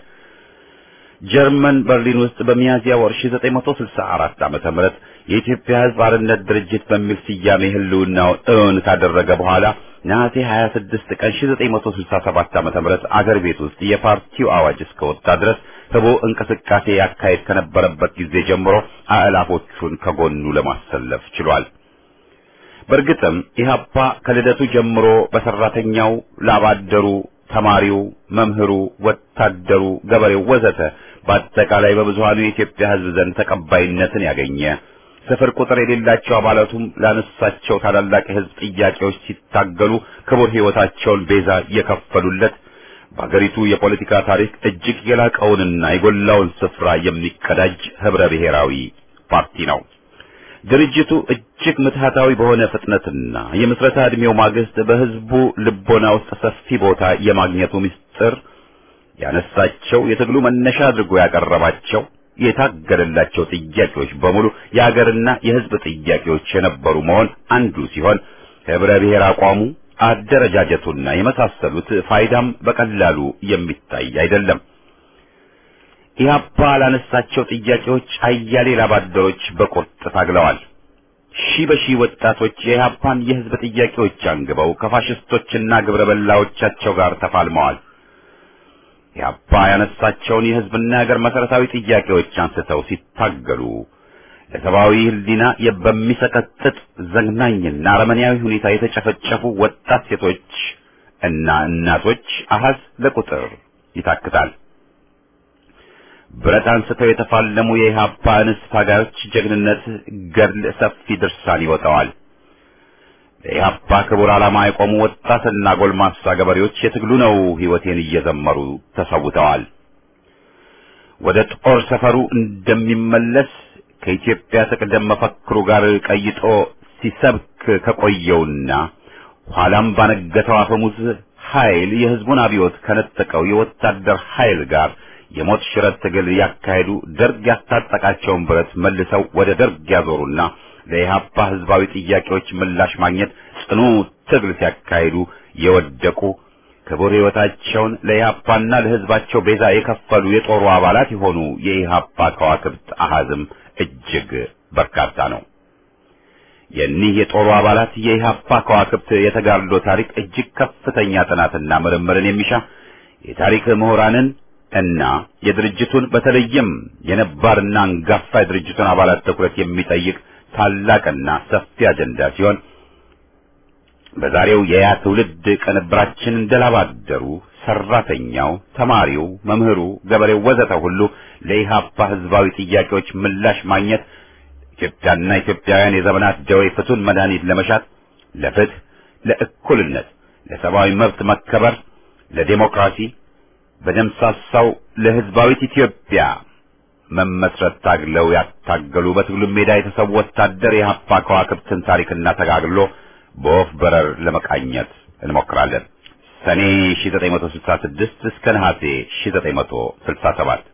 ጀርመን በርሊን ውስጥ በሚያዝያ ወር 1964 ዓመተ ምህረት የኢትዮጵያ ሕዝብ አርነት ድርጅት በሚል ስያሜ ህልውናውን እውን ካደረገ በኋላ ነሐሴ 26 ቀን 1967 ዓመተ ምህረት አገር ቤት ውስጥ የፓርቲው አዋጅ እስከወጣ ድረስ ህቦ እንቅስቃሴ ያካሄድ ከነበረበት ጊዜ ጀምሮ አእላፎቹን ከጎኑ ለማሰለፍ ችሏል። በእርግጥም ኢህአፓ ከልደቱ ጀምሮ በሰራተኛው፣ ላባደሩ፣ ተማሪው፣ መምህሩ፣ ወታደሩ፣ ገበሬው ወዘተ በአጠቃላይ በብዙሃኑ የኢትዮጵያ ህዝብ ዘንድ ተቀባይነትን ያገኘ ስፍር ቁጥር የሌላቸው አባላቱም ላነሳቸው ታላላቅ የህዝብ ጥያቄዎች ሲታገሉ ክቡር ህይወታቸውን ቤዛ የከፈሉለት በአገሪቱ የፖለቲካ ታሪክ እጅግ የላቀውንና የጎላውን ስፍራ የሚቀዳጅ ህብረ ብሔራዊ ፓርቲ ነው። ድርጅቱ እጅግ ምትሃታዊ በሆነ ፍጥነትና የምስረታ ዕድሜው ማግስት በህዝቡ ልቦና ውስጥ ሰፊ ቦታ የማግኘቱ ምስጢር ያነሳቸው የትግሉ መነሻ አድርጎ ያቀረባቸው የታገለላቸው ጥያቄዎች በሙሉ የሀገርና የሕዝብ ጥያቄዎች የነበሩ መሆን አንዱ ሲሆን ህብረ ብሔር አቋሙ፣ አደረጃጀቱና የመሳሰሉት ፋይዳም በቀላሉ የሚታይ አይደለም። ኢህአፓ ላነሳቸው ጥያቄዎች አያሌ ላባደሮች በቁርጥ ታግለዋል። ሺህ በሺህ ወጣቶች የኢህአፓን የህዝብ ጥያቄዎች አንግበው ከፋሽስቶችና ግብረ በላዎቻቸው ጋር ተፋልመዋል። ኢህአፓ ያነሳቸውን የህዝብና የሀገር መሰረታዊ ጥያቄዎች አንስተው ሲታገሉ ለሰብአዊ ህሊና በሚሰቀጥጥ ዘግናኝና አረመኔያዊ ሁኔታ የተጨፈጨፉ ወጣት ሴቶች እና እናቶች አሃዝ ለቁጥር ይታክታል። ብረት አንስተው የተፋለሙ የኢህአፓ እንስት ታጋዮች ጀግንነት ገድል ሰፊ ድርሳን ይወጣዋል። ለኢህአፓ ክቡር ዓላማ የቆሙ ወጣትና ጎልማሳ ገበሬዎች የትግሉ ነው ህይወቴን እየዘመሩ ተሰውተዋል። ወደ ጦር ሰፈሩ እንደሚመለስ ከኢትዮጵያ ትቅደም መፈክሩ ጋር ቀይጦ ሲሰብክ ከቆየውና ኋላም ባነገተው አፈሙዝ ኃይል የህዝቡን አብዮት ከነጠቀው የወታደር ኃይል ጋር የሞት ሽረት ትግል ያካሄዱ ደርግ ያስታጠቃቸውን ብረት መልሰው ወደ ደርግ ያዞሩና ለኢህአፓ ህዝባዊ ጥያቄዎች ምላሽ ማግኘት ጽኑ ትግል ሲያካሂዱ የወደቁ ክቡር ህይወታቸውን ለኢህአፓና ለህዝባቸው ቤዛ የከፈሉ የጦሩ አባላት የሆኑ የኢህአፓ ከዋክብት አሃዝም እጅግ በርካታ ነው። የኒህ የጦሩ አባላት የኢህአፓ ከዋክብት የተጋድሎ ታሪክ እጅግ ከፍተኛ ጥናትና ምርምርን የሚሻ የታሪክ ምሁራንን እና የድርጅቱን በተለይም የነባርና አንጋፋ የድርጅቱን አባላት ትኩረት የሚጠይቅ ታላቅና ሰፊ አጀንዳ ሲሆን በዛሬው የያ ትውልድ ቅንብራችን እንደላባደሩ ሰራተኛው፣ ተማሪው፣ መምህሩ፣ ገበሬው ወዘተ ሁሉ ለኢህአፓ ህዝባዊ ጥያቄዎች ምላሽ ማግኘት ኢትዮጵያና ኢትዮጵያውያን የዘመናት ደዌ ፍቱን መድኃኒት ለመሻት ለፍትህ፣ ለእኩልነት፣ ለሰብአዊ መብት መከበር፣ ለዴሞክራሲ በደምሳሳው ለህዝባዊት ኢትዮጵያ መመስረት ታግለው ያታገሉ በትግሉ ሜዳ የተሰዉ ወታደር የኢህአፓ ከዋክብትን ታሪክና ተጋግሎ በወፍ በረር ለመቃኘት እንሞክራለን። ሰኔ 1966 እስከ ነሐሴ 1967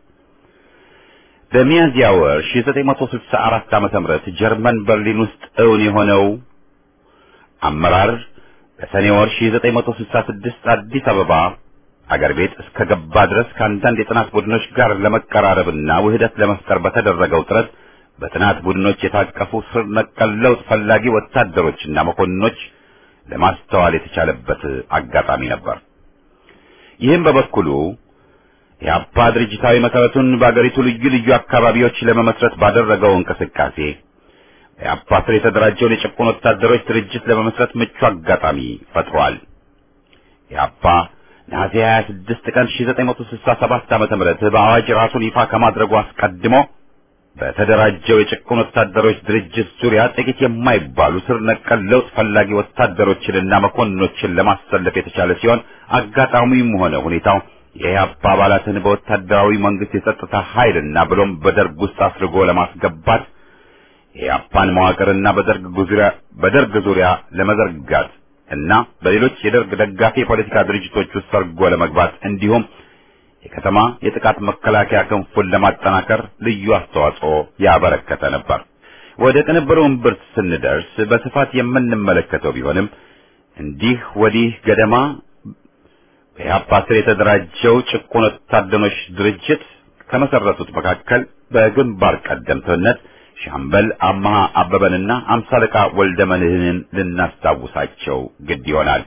በሚያዝያ ወር 1964 ዓመተ ምህረት ጀርመን በርሊን ውስጥ እውን የሆነው አመራር በሰኔ ወር 1966 አዲስ አበባ አገር ቤት እስከ ገባ ድረስ ከአንዳንድ የጥናት ቡድኖች ጋር ለመቀራረብና ውህደት ለመፍጠር በተደረገው ጥረት በጥናት ቡድኖች የታቀፉ ስር ነቀል ለውጥ ፈላጊ ወታደሮችና መኮንኖች ለማስተዋል የተቻለበት አጋጣሚ ነበር። ይህም በበኩሉ የአፓ ድርጅታዊ መሰረቱን በአገሪቱ ልዩ ልዩ አካባቢዎች ለመመስረት ባደረገው እንቅስቃሴ የአፓ ስር የተደራጀውን የጭቁን ወታደሮች ድርጅት ለመመስረት ምቹ አጋጣሚ ፈጥሯል። የአፓ ነሐሴ 26 ቀን 1967 ዓመተ ምህረት በአዋጅ ራሱን ይፋ ከማድረጉ አስቀድሞ በተደራጀው የጭቁን ወታደሮች ድርጅት ዙሪያ ጥቂት የማይባሉ ስር ነቀል ለውጥ ፈላጊ ወታደሮችንና መኮንኖችን ለማሰለፍ የተቻለ ሲሆን አጋጣሚውም ሆነ ሁኔታው የኢህአፓ አባላትን በወታደራዊ መንግስት የጸጥታ ኃይልና ብሎም በደርግ ውስጥ አስርጎ ለማስገባት የኢህአፓን መዋቅርና በደርግ ዙሪያ በደርግ ዙሪያ ለመዘርጋት እና በሌሎች የደርግ ደጋፊ የፖለቲካ ድርጅቶች ውስጥ ሰርጎ ለመግባት እንዲሁም የከተማ የጥቃት መከላከያ ክንፉን ለማጠናከር ልዩ አስተዋጽኦ ያበረከተ ነበር። ወደ ቅንብሩ እምብርት ስንደርስ በስፋት የምንመለከተው ቢሆንም እንዲህ ወዲህ ገደማ በኢህአፓ ስር የተደራጀው ጭቁን ወታደሮች ድርጅት ከመሰረቱት መካከል በግንባር ቀደምትነት ሻምበል አማሃ አበበንና አምሳ አለቃ ወልደ መድህንን ልናስታውሳቸው ግድ ይሆናል።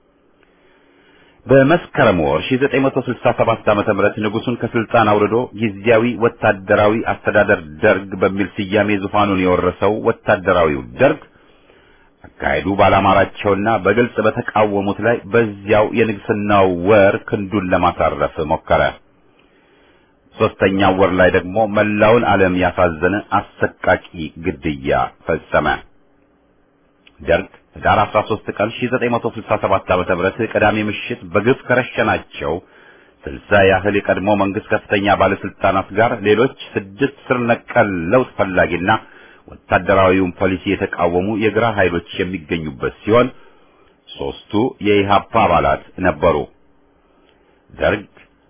በመስከረም ወር 1967 ዓመተ ምህረት ንጉሱን ከስልጣን አውርዶ ጊዜያዊ ወታደራዊ አስተዳደር ደርግ በሚል ስያሜ ዙፋኑን የወረሰው ወታደራዊው ደርግ አካሄዱ ባላማራቸውና በግልጽ በተቃወሙት ላይ በዚያው የንግስናው ወር ክንዱን ለማሳረፍ ሞከረ። ሶስተኛው ወር ላይ ደግሞ መላውን ዓለም ያሳዘነ አሰቃቂ ግድያ ፈጸመ። ደርግ ህዳር 13 ቀን 1967 ዓ.ም ቅዳሜ ምሽት በግፍ ከረሸናቸው ስልሳ ያህል የቀድሞ መንግስት ከፍተኛ ባለስልጣናት ጋር ሌሎች ስድስት ስር ነቀል ለውጥ ፈላጊና ወታደራዊውን ፖሊሲ የተቃወሙ የግራ ኃይሎች የሚገኙበት ሲሆን ሶስቱ የኢሃፓ አባላት ነበሩ። ደርግ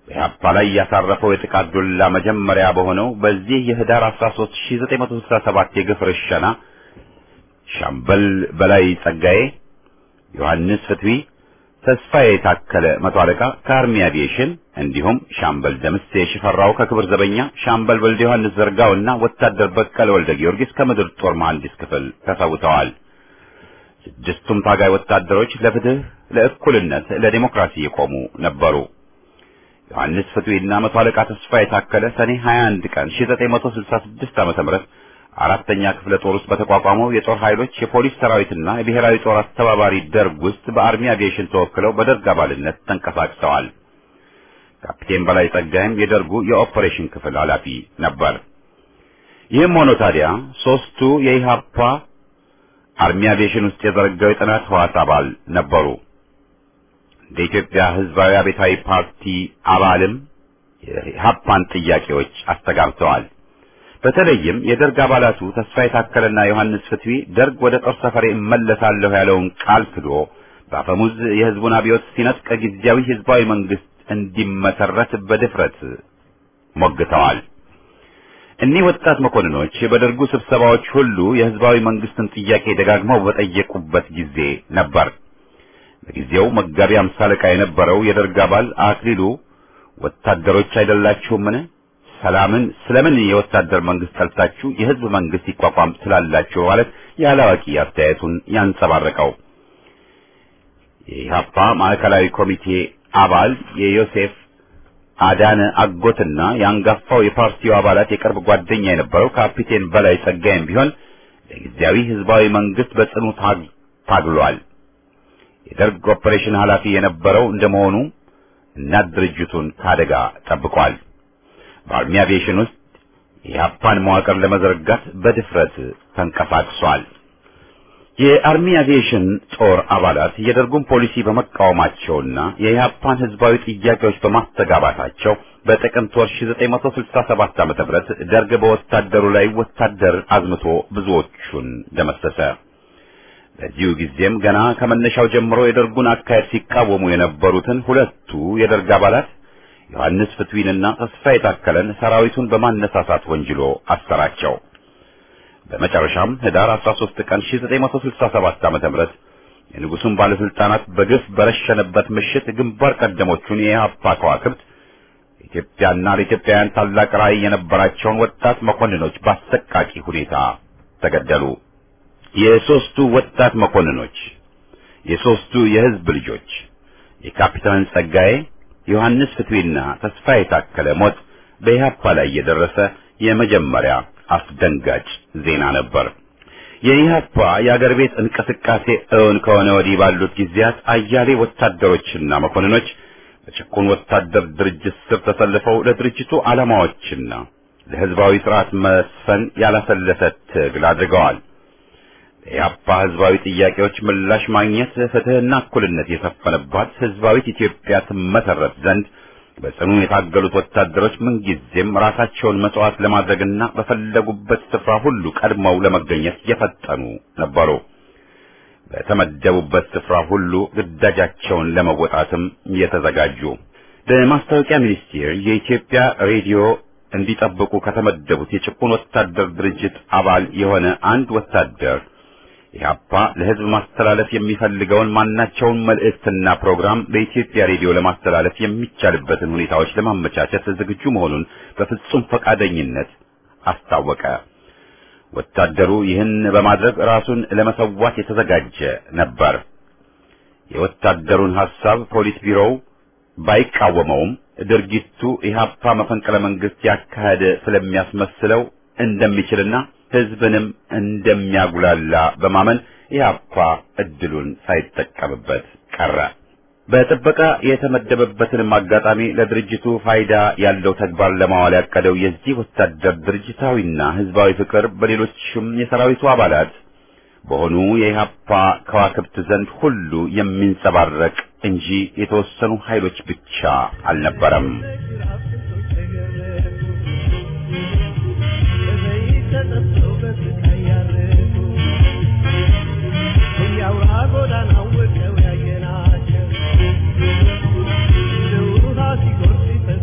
በኢህአፓ ላይ ያሳረፈው የጥቃት ዱላ መጀመሪያ በሆነው በዚህ የህዳር 13 1967 የግፍ ርሸና ሻምበል በላይ ጸጋዬ፣ ዮሐንስ ፍትዊ፣ ተስፋዬ የታከለ መቶ አለቃ ከአርሚ አቪዬሽን እንዲሁም ሻምበል ደምሴ ሽፈራው ከክብር ዘበኛ፣ ሻምበል ወልደ ዮሐንስ ዘርጋውና ወታደር በቀለ ወልደ ጊዮርጊስ ከምድር ጦር መሐንዲስ ክፍል ተሰውተዋል። ስድስቱም ታጋይ ወታደሮች ለፍትህ፣ ለእኩልነት፣ ለዲሞክራሲ የቆሙ ነበሩ። ዮሐንስ ፍትዊና መቶ አለቃ ተስፋ የታከለ ሰኔ 21 ቀን 1966 ዓ.ም አራተኛ ክፍለ ጦር ውስጥ በተቋቋመው የጦር ኃይሎች የፖሊስ ሰራዊትና የብሔራዊ ጦር አስተባባሪ ደርግ ውስጥ በአርሚ አቪዬሽን ተወክለው በደርግ አባልነት ተንቀሳቅሰዋል። ካፕቴን በላይ ጸጋይም የደርጉ የኦፐሬሽን ክፍል ኃላፊ ነበር። ይህም ሆኖ ታዲያ ሶስቱ የኢሃፓ አርሚ አቪዬሽን ውስጥ የዘረጋው የጥናት ህዋስ አባል ነበሩ። እንደ ኢትዮጵያ ህዝባዊ አብዮታዊ ፓርቲ አባልም የኢሃፓን ጥያቄዎች አስተጋብተዋል። በተለይም የደርግ አባላቱ ተስፋ የታከለና ዮሐንስ ፍትዊ ደርግ ወደ ጦር ሰፈሬ እመለሳለሁ ያለውን ቃል ክዶ በአፈሙዝ የህዝቡን አብዮት ሲነጥቅ ጊዜያዊ ህዝባዊ መንግስት እንዲመሰረት በድፍረት ሞግተዋል። እኒህ ወጣት መኮንኖች በደርጉ ስብሰባዎች ሁሉ የህዝባዊ መንግስትን ጥያቄ ደጋግመው በጠየቁበት ጊዜ ነበር። በጊዜው መጋቢ አምሳ አለቃ የነበረው የደርግ አባል አክሊሉ ወታደሮች አይደላችሁምን? ሰላምን ስለምን የወታደር መንግስት ጠልታችሁ የህዝብ መንግስት ይቋቋም ስላላችሁ ማለት ያላዋቂ አስተያየቱን ያንጸባረቀው የኢህአፓ ማዕከላዊ ኮሚቴ አባል የዮሴፍ አዳነ አጎትና የአንጋፋው የፓርቲው አባላት የቅርብ ጓደኛ የነበረው ካፒቴን በላይ ጸጋይም ቢሆን ለጊዜያዊ ህዝባዊ መንግስት በጽኑ ታግሏል። የደርግ ኦፐሬሽን ኃላፊ የነበረው እንደመሆኑ እናት ድርጅቱን ከአደጋ ጠብቋል። በአርሚ አቪዬሽን ውስጥ የኢህአፓን መዋቅር ለመዘርጋት በድፍረት ተንቀሳቅሷል። የአርሚ አቪዬሽን ጦር አባላት የደርጉን ፖሊሲ በመቃወማቸውና የኢህአፓን ህዝባዊ ጥያቄዎች በማስተጋባታቸው በጥቅምት ወር 1967 ዓ.ም ደርግ በወታደሩ ላይ ወታደር አዝምቶ ብዙዎቹን ደመሰሰ። በዚሁ ጊዜም ገና ከመነሻው ጀምሮ የደርጉን አካሄድ ሲቃወሙ የነበሩትን ሁለቱ የደርግ አባላት ዮሐንስ ፍትዊንና ተስፋ የታከለን ሰራዊቱን በማነሳሳት ወንጅሎ አሰራቸው። በመጨረሻም ህዳር 13 ቀን 1967 ዓ.ም የንጉሱን ባለስልጣናት በግፍ በረሸነበት ምሽት ግንባር ቀደሞቹን የኢህአፓ ከዋክብት ኢትዮጵያና ለኢትዮጵያውያን ታላቅ ራዕይ የነበራቸውን ወጣት መኮንኖች በአሰቃቂ ሁኔታ ተገደሉ። የሶስቱ ወጣት መኮንኖች የሶስቱ የህዝብ ልጆች የካፒታን ጸጋዬ ዮሐንስ ፍትዊና ተስፋ የታከለ ሞት በኢህአፓ ላይ የደረሰ የመጀመሪያ አስደንጋጭ ዜና ነበር። የኢህአፓ የአገር ቤት እንቅስቃሴ እውን ከሆነ ወዲህ ባሉት ጊዜያት አያሌ ወታደሮችና መኮንኖች በጭቁን ወታደር ድርጅት ስር ተሰልፈው ለድርጅቱ ዓላማዎችና ለህዝባዊ ስርዓት መስፈን ያላሰለሰ ትግል አድርገዋል። የኢህአፓ ህዝባዊ ጥያቄዎች ምላሽ ማግኘት ፍትህና እኩልነት የሰፈነባት ህዝባዊት ኢትዮጵያ ትመሰረት ዘንድ በጽኑ የታገሉት ወታደሮች ምንጊዜም ራሳቸውን መስዋዕት ለማድረግና በፈለጉበት ስፍራ ሁሉ ቀድመው ለመገኘት የፈጠኑ ነበሩ። በተመደቡበት ስፍራ ሁሉ ግዳጃቸውን ለመወጣትም የተዘጋጁ። በማስታወቂያ ሚኒስቴር የኢትዮጵያ ሬዲዮ እንዲጠብቁ ከተመደቡት የጭቁን ወታደር ድርጅት አባል የሆነ አንድ ወታደር ኢህአፓ ለህዝብ ማስተላለፍ የሚፈልገውን ማናቸውን መልእክትና ፕሮግራም በኢትዮጵያ ሬዲዮ ለማስተላለፍ የሚቻልበትን ሁኔታዎች ለማመቻቸት ዝግጁ መሆኑን በፍጹም ፈቃደኝነት አስታወቀ። ወታደሩ ይህን በማድረግ ራሱን ለመሰዋት የተዘጋጀ ነበር። የወታደሩን ሐሳብ ፖሊስ ቢሮው ባይቃወመውም ድርጊቱ ኢህአፓ መፈንቅለ መንግስት ያካሄደ ስለሚያስመስለው እንደሚችልና ህዝብንም እንደሚያጉላላ በማመን ኢህአፓ እድሉን ሳይጠቀምበት ቀረ። በጥበቃ የተመደበበትንም አጋጣሚ ለድርጅቱ ፋይዳ ያለው ተግባር ለማዋል ያቀደው የዚህ ወታደር ድርጅታዊና ህዝባዊ ፍቅር በሌሎችም የሰራዊቱ አባላት በሆኑ የኢህአፓ ከዋክብት ዘንድ ሁሉ የሚንጸባረቅ እንጂ የተወሰኑ ኃይሎች ብቻ አልነበረም። ጎዳናው ወቀው ያየናቸው እንደ ውሃ ሲጎርፍ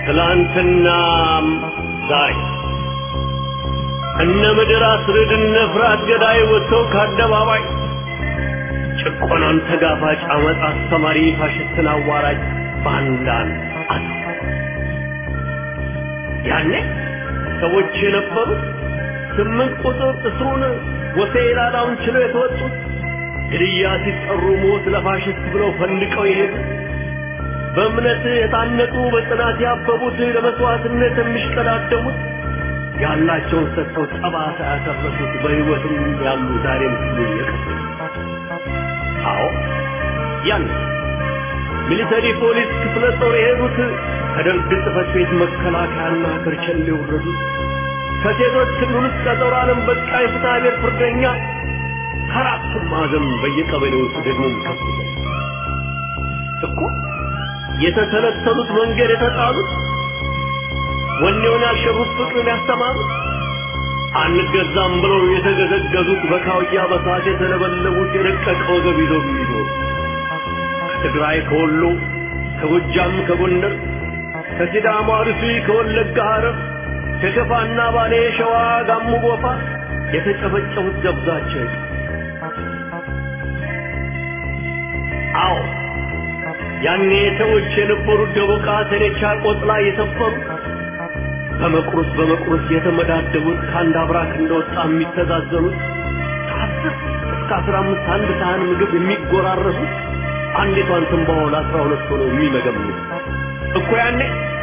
ትላንትናም ዛሬ እነ ምድር አስርድ እነ ፍርሃት ገዳይ ወጥተው ከአደባባይ ጭቆናን ተጋፋጭ አመፅ አስተማሪ ፋሽስትን አዋራጅ ባንዳን አሉ። ያኔ ሰዎች የነበሩት ስምንት ቁጥር እስሩን ወሴላላውን ችለው የተወጡት ግድያ ሲጠሩ ሞት ለፋሽስት ብለው ፈንድቀው የሄዱት በእምነት የታነጡ በጽናት ያበቡት ለመስዋዕትነት የሚሽቀዳደሙት ያላቸውን ሰጥተው ጠባሳ ያተረፉት በሕይወትም ያሉ ዛሬም ሲሉ የቀሩት አዎ ያን ሚሊተሪ ፖሊስ ክፍለ ጦር የሄዱት ከደርግ ጽሕፈት ቤት መከላከያና ከርቸሌ የወረዱት ከሴቶች ክልል ውስጥ ከጦር ዓለም በቃ የፍትሐ ብሔር ፍርደኛ ከአራቱም ማዕዘን በየቀበሌው ውስጥ ደግሞ ከፍ እኮ የተተለተሉት መንገድ የተጣሉት ወኔውን ያልሸሩት ፍቅርን ያስተማሩት አንገዛም ብለው የተገዘገዙት በካውያ በሳት የተለበለቡት የደቀቀ ወገብ ይዘው የሚዞሩ ከትግራይ ከወሎ ከጎጃም ከጎንደር ከሲዳማ አርሲ ከወለጋ ሐረር ከከፋና ባሌ ሸዋ ጋሞ ጎፋ የተጨፈጨፉት ደብዛቸው አዎ ያኔ ሰዎች የነበሩት ደቦቃ ተኔቻ ቆጥላ የሰፈሩ በመቁረስ በመቁረስ የተመዳደቡት ከአንድ አብራክ እንደወጣ የሚተዛዘኑት ከአስር እስከ አስራ አምስት አንድ ሳህን ምግብ የሚጎራረሱት አንዲቷን ትንባሆ ለአስራ ሁለት ሆነው የሚመገምኑት እኮ ያኔ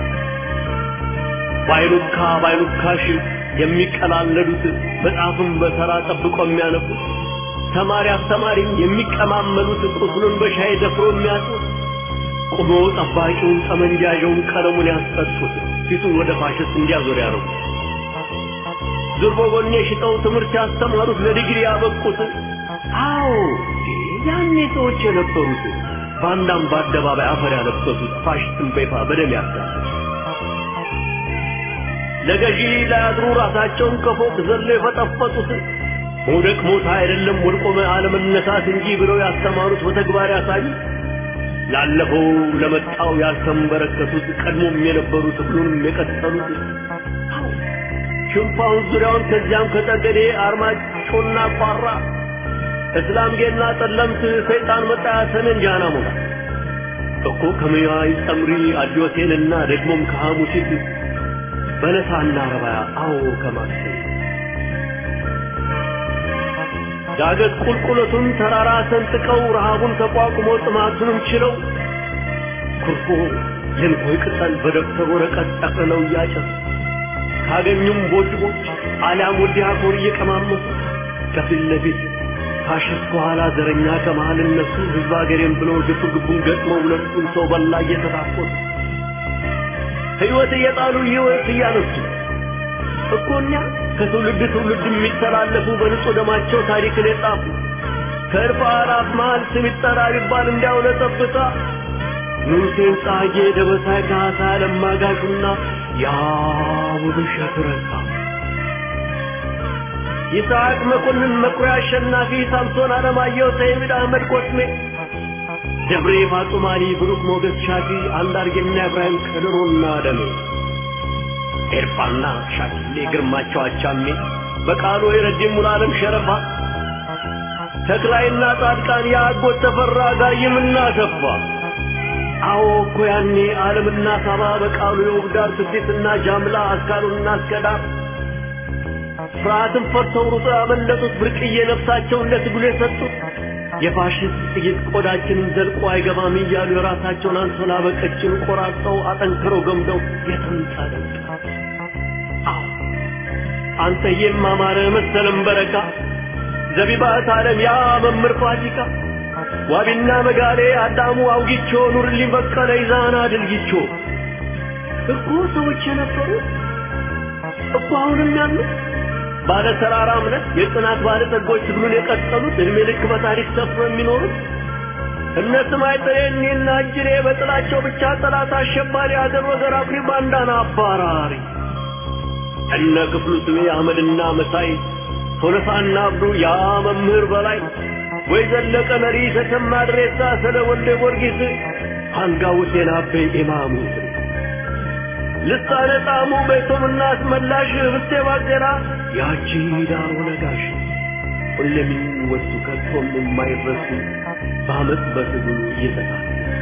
ባይሉካ ባይሉካሽ የሚቀላለዱት መጽሐፍን በተራ ጠብቆ የሚያነቡት ተማሪ አስተማሪም የሚቀማመሉት ቁስሉን በሻይ ደፍሮ የሚያጡት ቁሞ ጠባቂውን ጠመንጃዣውን ቀለሙን ያስጠጡት ፊቱን ወደ ፋሽስት እንዲያዞር ያደረጉት ዙር በጎኔ ሽጠው ትምህርት ያስተማሩት ለዲግሪ ያበቁት አዎ ያኔ ሰዎች የነበሩት ባንዳም በአደባባይ አፈር ያለበሱት ፋሽስትን በይፋ በደም ያጋሉት ለገዢ ላያድሩ ራሳቸውን ከፎቅ ዘሎ የፈጠፈጡት መውደቅ ሞት አይደለም ወድቆ አለመነሳት እንጂ ብለው ያስተማሩት በተግባር ያሳዩት ላለፈው ለመጣው ያልተንበረከቱት ቀድሞም የነበሩት ሁሉንም የቀጠሉት ሽንፋውን ዙሪያውን ከዚያም ከጠገዴ አርማጮና ቋራ እስላምጌና ጠለምት ሰይጣን መጣ ሰሜን ጃና ሞላ እኮ ከመያይ ጸምሪ አዲዮቴንና ደግሞም ከሐሙሲት በለሳና ረባያ አዎ ከማክሰኝ ዳገት ቁልቁለቱን ተራራ ሰንጥቀው ረሃቡን ተቋቁሞ ጥማቱንም ችለው ኩርፎ የንኮይ ቅጠል በደብተር ወረቀት ጠቅልለው እያጨሱ ካገኙም ቦጭ ቦጭ አሊያም ወዲያ ኮር እየቀማመሱ ከፊት ለፊት ፋሽስት ከኋላ ዘረኛ ከመሃል እነሱ ህዝብ አገሬም ብለው ግፍ ግቡን ገጥመው ሁለቱን ሰው በላ እየተታኮሱ ሕይወት እየጣሉ ሕይወት እያነሱ እኮ እኛ ከትውልድ ትውልድ የሚተላለፉ በንጹህ ደማቸው ታሪክን የጻፉ ከእርፍ አላፍ መሃል ስም ይጠራ ቢባል እንዲያው ለጠብታ ንጉሴን ጻጌ ደበሳይ ካሳ ለማጋሹና ያ ውብሸት ረሳ ይስሐቅ መኮንን መኩሪያ አሸናፊ ሳምሶን አለማየሁ ሰይድ አህመድ ኮስሜ ደብሬ ፋጡማኒ ብሩክ ሞገስ ሻፊ አንዳርጌና ኢብራሂም ከድሮና ደሜ ኤርፋና ሻኪሌ ግርማቸው አቻሜ በቃሉ የረጅም ሙሉዓለም ሸረፋ ተክላይና ጻድቃን የአጎት ተፈራ ጋይምና ሰፋ አዎ እኮ ያኔ ዓለምና ሳባ በቃሉ የውብዳር ስዴትና ጃምላ አስካሉና አስከዳር ፍርሃትን ፈርተው ሩጦ ያመለጡት ብርቅዬ ነፍሳቸውን ለትግሉ የሰጡት የፋሽስት ጥይት ቆዳችንን ዘልቆ አይገባም እያሉ የራሳቸውን አንሶላ በቀጭን ቆራርጠው አጠንክረው ገምደው የተንጠለጠ አንተዬም አማረ መሰለም በረካ ዘቢባት ዓለም ያ መምህር ፋሲካ ዋቢና መጋሌ አዳሙ አውጊቾ ኑርልኝ በቀለ ይዛና ድልጊቾ እኮ ሰዎች የነበሩ እኮ አሁንም ያሉት ባለ ተራራ እምነት የጽናት ባለ ጸጎች ትግሉን የቀጠሉት እድሜ ልክ በታሪክ ሰፍሮ የሚኖሩት እነ ስማይ ጥሬኔና እጅሬ በጥላቸው ብቻ ጠላት አሸባሪ አገር ወገር አኩሪ ባንዳና አባራሪ እነ ክፍሉ ስሜ አህመድና መሳይ ቶለሳና አብዱ ያ መምህር በላይ ወይ ዘለቀ መሪ ተሰማ ድሬሳ ስለ ወልደ ጊዮርጊስ አንጋው ሴና አበይ ኢማሙ ልሳነ ጣሙ ቤቶምና አስመላሽ ህብስቴ ባዜራ ያቺ ዳሮ ነጋሽ ሁሌም የሚወሱ ከቶም የማይረሱ በአመፅ በትግሉ እየተሳለ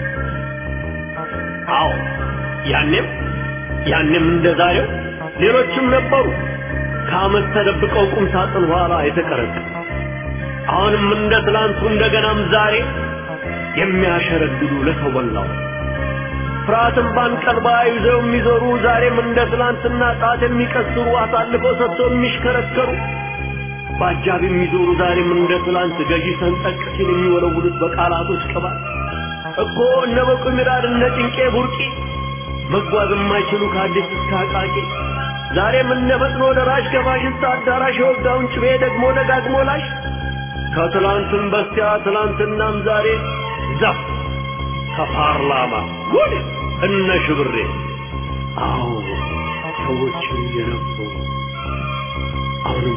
አዎ ያኔም ያኔም እንደ ዛሬው ሌሎችም ነበሩ ከአመት ተደብቀው ቁም ሳጥን ኋላ የተቀረቀ አሁንም እንደ ትላንቱ እንደገናም ዛሬ የሚያሸረግዱ ለሰው በላው ፍርሃትን ባንቀልባ ይዘው የሚዞሩ ዛሬም እንደ ትላንትና ጣት የሚቀስሩ አሳልፈው ሰጥተው የሚሽከረከሩ በአጃብ የሚዞሩ ዛሬም እንደ ትላንት ገዢ ሰንጠቅ ሲል የሚወለውሉት በቃላቶች ቅባት እኮ እነ በቁ ሚራድ እነ ጭንቄ ቡርቂ መጓዝ የማይችሉ ከአዲስ እስከ አቃቂ ዛሬም እነ ፈጥኖ ደራሽ ከፋሽስት አዳራሽ የወጋውን ጭቤ ደግሞ ደጋግሞ ላሽ ከትላንትም በስቲያ ትላንትናም ዛሬ ዘፍ ከፓርላማ ጉድ እነ ሽብሬ አዎ ሰዎች የነበሩ አሁንም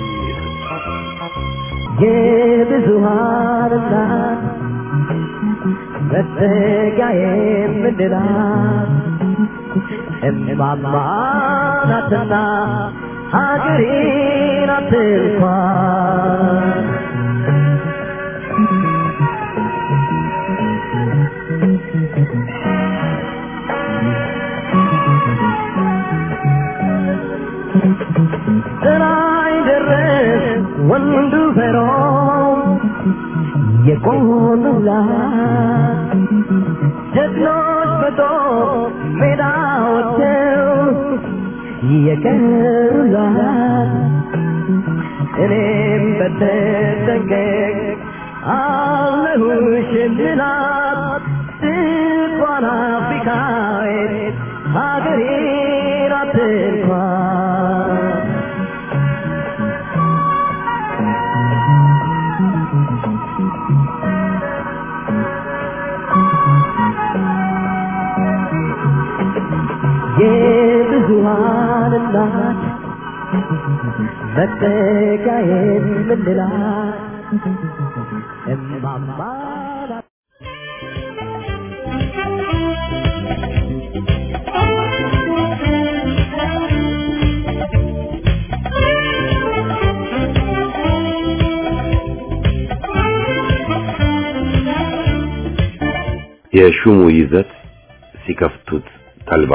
የብዙሃን እናት መጠጊያ የምንላት እማማ ናትና ሀገሬ ናት እንኳን ጥላይ ደረስ ወንዱ ፈሮ የቆሙላት ጀግኖች በጦር ሜዳ ወጥተው የቀሩላት እኔም በተጠንቀቅ አለሁሽ ምላት ስልኳን አፍሪካዊት ሀገሬ ናት እንኳን የብዙሃን እናት መጠጊያዬን ምንላት እማማ ናት። የሹሙ ይዘት ሲከፍቱት ተልባ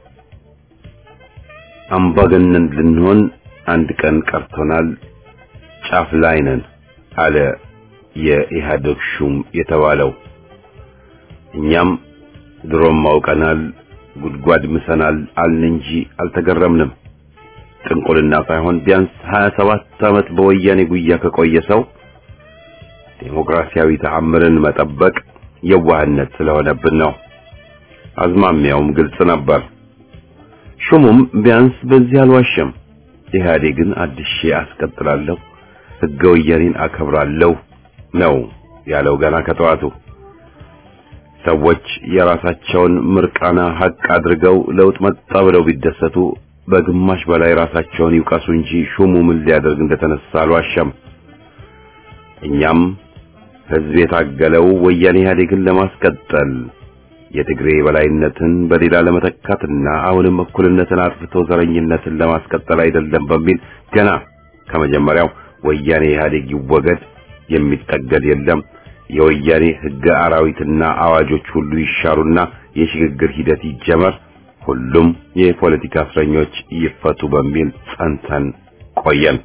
አምባገነን ልንሆን አንድ ቀን ቀርቶናል፣ ጫፍ ላይ ነን አለ የኢህአዴግ ሹም የተባለው። እኛም ድሮም አውቀናል፣ ጉድጓድ ምሰናል አልን እንጂ አልተገረምንም። ጥንቁልና ሳይሆን ቢያንስ 27 ዓመት በወያኔ ጉያ ከቆየ ሰው ዴሞክራሲያዊ ተአምርን መጠበቅ የዋህነት ስለሆነብን ነው። አዝማሚያውም ግልጽ ነበር። ሹሙም ቢያንስ በዚህ አልዋሸም። ኢህአዴግን አድሼ አስቀጥላለሁ፣ ሕገ ወያኔን አከብራለሁ ነው ያለው ገና ከጠዋቱ። ሰዎች የራሳቸውን ምርቃና ሀቅ አድርገው ለውጥ መጣ ብለው ቢደሰቱ በግማሽ በላይ ራሳቸውን ይውቀሱ እንጂ ሹሙ ምን ሊያደርግ እንደተነሳ አልዋሸም። እኛም ህዝብ የታገለው ወያኔ ኢህአዴግን ለማስቀጠል የትግሬ በላይነትን በሌላ ለመተካትና አሁንም እኩልነትን አጥፍቶ ዘረኝነትን ለማስቀጠል አይደለም በሚል ገና ከመጀመሪያው ወያኔ ኢህአዴግ ይወገድ፣ የሚጠገድ የለም፣ የወያኔ ህገ አራዊትና አዋጆች ሁሉ ይሻሩና የሽግግር ሂደት ይጀመር፣ ሁሉም የፖለቲካ እስረኞች ይፈቱ በሚል ጸንተን ቆየን።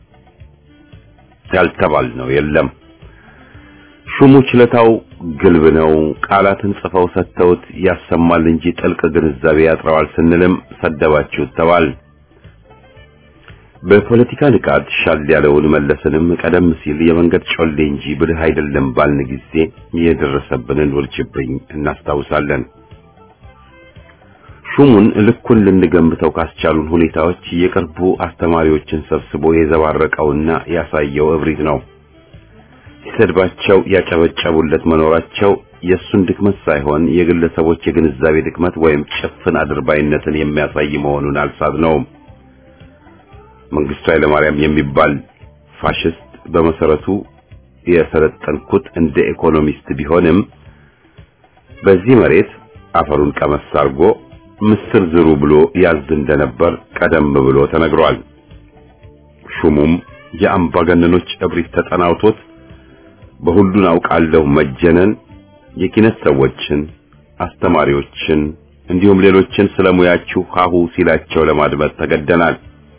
ያልተባልነው የለም። ሹሙ ችለታው ግልብ ነው። ቃላትን ጽፈው ሰጥተውት ያሰማል እንጂ ጥልቅ ግንዛቤ ያጥረዋል ስንልም ሰደባችሁት ተባል። በፖለቲካ ንቃት ሻል ያለውን መለስንም ቀደም ሲል የመንገድ ጮሌ እንጂ ብልህ አይደለም ባልን ጊዜ የደረሰብንን ውርጅብኝ እናስታውሳለን። ሹሙን ልኩን ልንገምተው ካስቻሉን ሁኔታዎች የቅርቡ አስተማሪዎችን ሰብስቦ የዘባረቀውና ያሳየው እብሪት ነው። ሲሰድባቸው ያጨበጨቡለት መኖራቸው የእሱን ድክመት ሳይሆን የግለሰቦች የግንዛቤ ድክመት ወይም ጭፍን አድርባይነትን የሚያሳይ መሆኑን አልሳትነውም። መንግስቱ ኃይለማርያም የሚባል ፋሽስት በመሰረቱ የሰለጠንኩት እንደ ኢኮኖሚስት ቢሆንም በዚህ መሬት አፈሩን ቀመስ አድርጎ ምስር ዝሩ ብሎ ያዝ እንደነበር ቀደም ብሎ ተነግሯል። ሹሙም የአምባገነኖች እብሪት ተጠናውቶት በሁሉን አውቃለሁ መጀነን የኪነት ሰዎችን፣ አስተማሪዎችን እንዲሁም ሌሎችን ስለሙያችሁ ሀሁ ሲላቸው ለማድመጥ ተገደናል።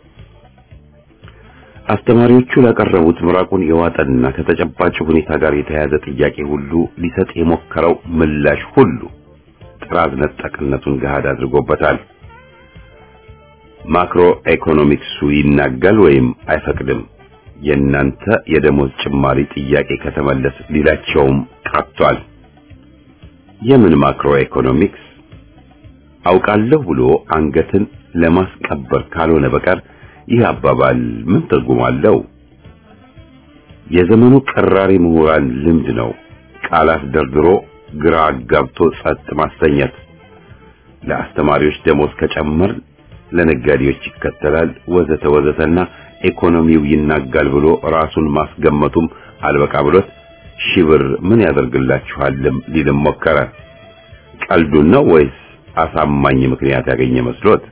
አስተማሪዎቹ ላቀረቡት ምራቁን የዋጠና ከተጨባጭ ሁኔታ ጋር የተያያዘ ጥያቄ ሁሉ ሊሰጥ የሞከረው ምላሽ ሁሉ ጥራዝ ነጠቅነቱን ገሃድ አድርጎበታል። ማክሮ ኢኮኖሚክሱ ይናጋል ወይም አይፈቅድም። የእናንተ የደሞዝ ጭማሪ ጥያቄ ከተመለስ ሊላቸውም ቀርቷል። የምን ማክሮ ኢኮኖሚክስ አውቃለሁ ብሎ አንገትን ለማስቀበር ካልሆነ በቀር ይህ አባባል ምን ትርጉም አለው? የዘመኑ ቀራሪ ምሁራን ልምድ ነው። ቃላት ደርድሮ ግራ አጋብቶ ጸጥ ማሰኘት። ለአስተማሪዎች ደሞዝ ከጨመር ለነጋዴዎች ይከተላል ወዘተ ወዘተና ኢኮኖሚው ይናጋል ብሎ ራሱን ማስገመቱም አልበቃ ብሎት ሺህ ብር ምን ያደርግላችኋልም ሊልም ሞከረ። ቀልዱን ነው ወይስ አሳማኝ ምክንያት ያገኘ መስሎት?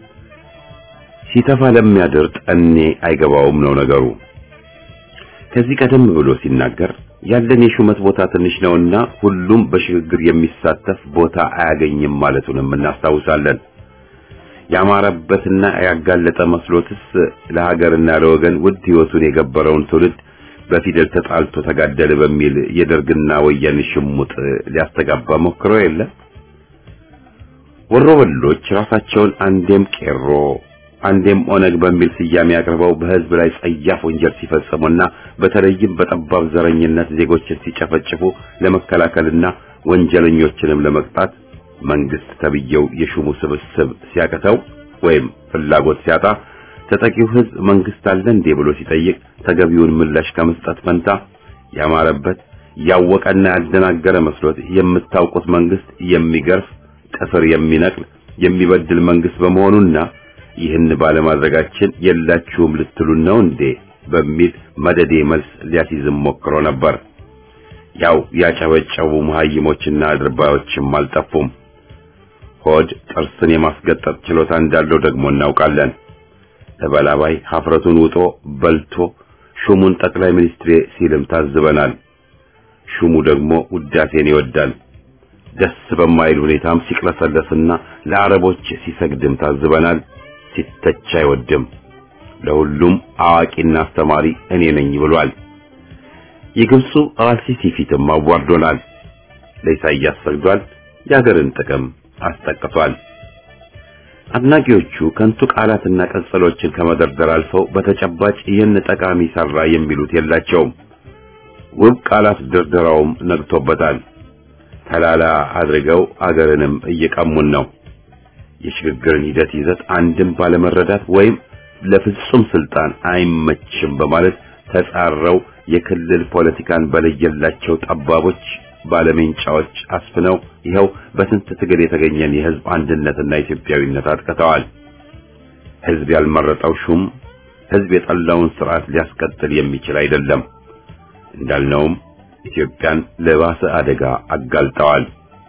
ሲተፋ ለሚያድር ጠኔ አይገባውም ነው ነገሩ። ከዚህ ቀደም ብሎ ሲናገር ያለን የሹመት ቦታ ትንሽ ነውና ሁሉም በሽግግር የሚሳተፍ ቦታ አያገኝም ማለቱንም እናስታውሳለን። ያማረበትና ያጋለጠ መስሎትስ ለሀገርና ለወገን ውድ ሕይወቱን የገበረውን ትውልድ በፊደል ተጣልቶ ተጋደለ በሚል የደርግና ወያኔ ሽሙጥ ሊያስተጋባ ሞክሮ የለ። ወሮበሎች ራሳቸውን አንዴም ቄሮ አንዴም ኦነግ በሚል ስያሜ አቅርበው በሕዝብ ላይ ጸያፍ ወንጀል ሲፈጽሙና በተለይም በጠባብ ዘረኝነት ዜጎችን ሲጨፈጭፉ ለመከላከልና ወንጀለኞችንም ለመቅጣት መንግስት ተብየው የሹሙ ስብስብ ሲያቀተው ወይም ፍላጎት ሲያጣ ተጠቂው ሕዝብ መንግስት አለ እንዴ ብሎ ሲጠይቅ ተገቢውን ምላሽ ከመስጠት ፈንታ ያማረበት ያወቀና ያደናገረ መስሎት የምታውቁት መንግስት የሚገርፍ ጥፍር የሚነቅል የሚበድል መንግስት በመሆኑና ይህን ባለማድረጋችን የላችሁም ልትሉን ነው እንዴ በሚል መደዴ መልስ ሊያስይዝም ሞክሮ ነበር። ያው ያጨበጨቡ መሀይሞችና አድርባዮችም አልጠፉም። ሆድ ጥርስን የማስገጠጥ ችሎታ እንዳለው ደግሞ እናውቃለን። ተበላባይ ሀፍረቱን ውጦ በልቶ ሹሙን ጠቅላይ ሚኒስትሬ ሲልም ታዝበናል። ሹሙ ደግሞ ውዳሴን ይወዳል። ደስ በማይል ሁኔታም ሲቅለሰለስና ለአረቦች ሲሰግድም ታዝበናል። ሲተች አይወድም። ለሁሉም አዋቂና አስተማሪ እኔ ነኝ ብሏል። የግብፁ አልሲሲ ፊትም አዋርዶናል። ለኢሳይያስ ሰግዷል። የሀገርን ጥቅም አስጠቅቷል። አድናቂዎቹ ከንቱ ቃላትና ቀጸሎችን ከመደርደር አልፈው በተጨባጭ ይህን ጠቃሚ ሰራ የሚሉት የላቸውም። ውብ ቃላት ድርደራውም ነግቶበታል። ተላላ አድርገው አገርንም እየቀሙን ነው። የሽግግርን ሂደት ይዘት አንድም ባለመረዳት ወይም ለፍጹም ስልጣን አይመችም በማለት ተጻረው የክልል ፖለቲካን በለየላቸው ጠባቦች ባለሜንጫዎች አስፍነው ይኸው በስንት ትግል የተገኘን የህዝብ አንድነትና ኢትዮጵያዊነት አጥቅተዋል። ህዝብ ያልመረጠው ሹም ህዝብ የጠላውን ስርዓት ሊያስቀጥል የሚችል አይደለም። እንዳልነውም ኢትዮጵያን ለባሰ አደጋ አጋልጠዋል።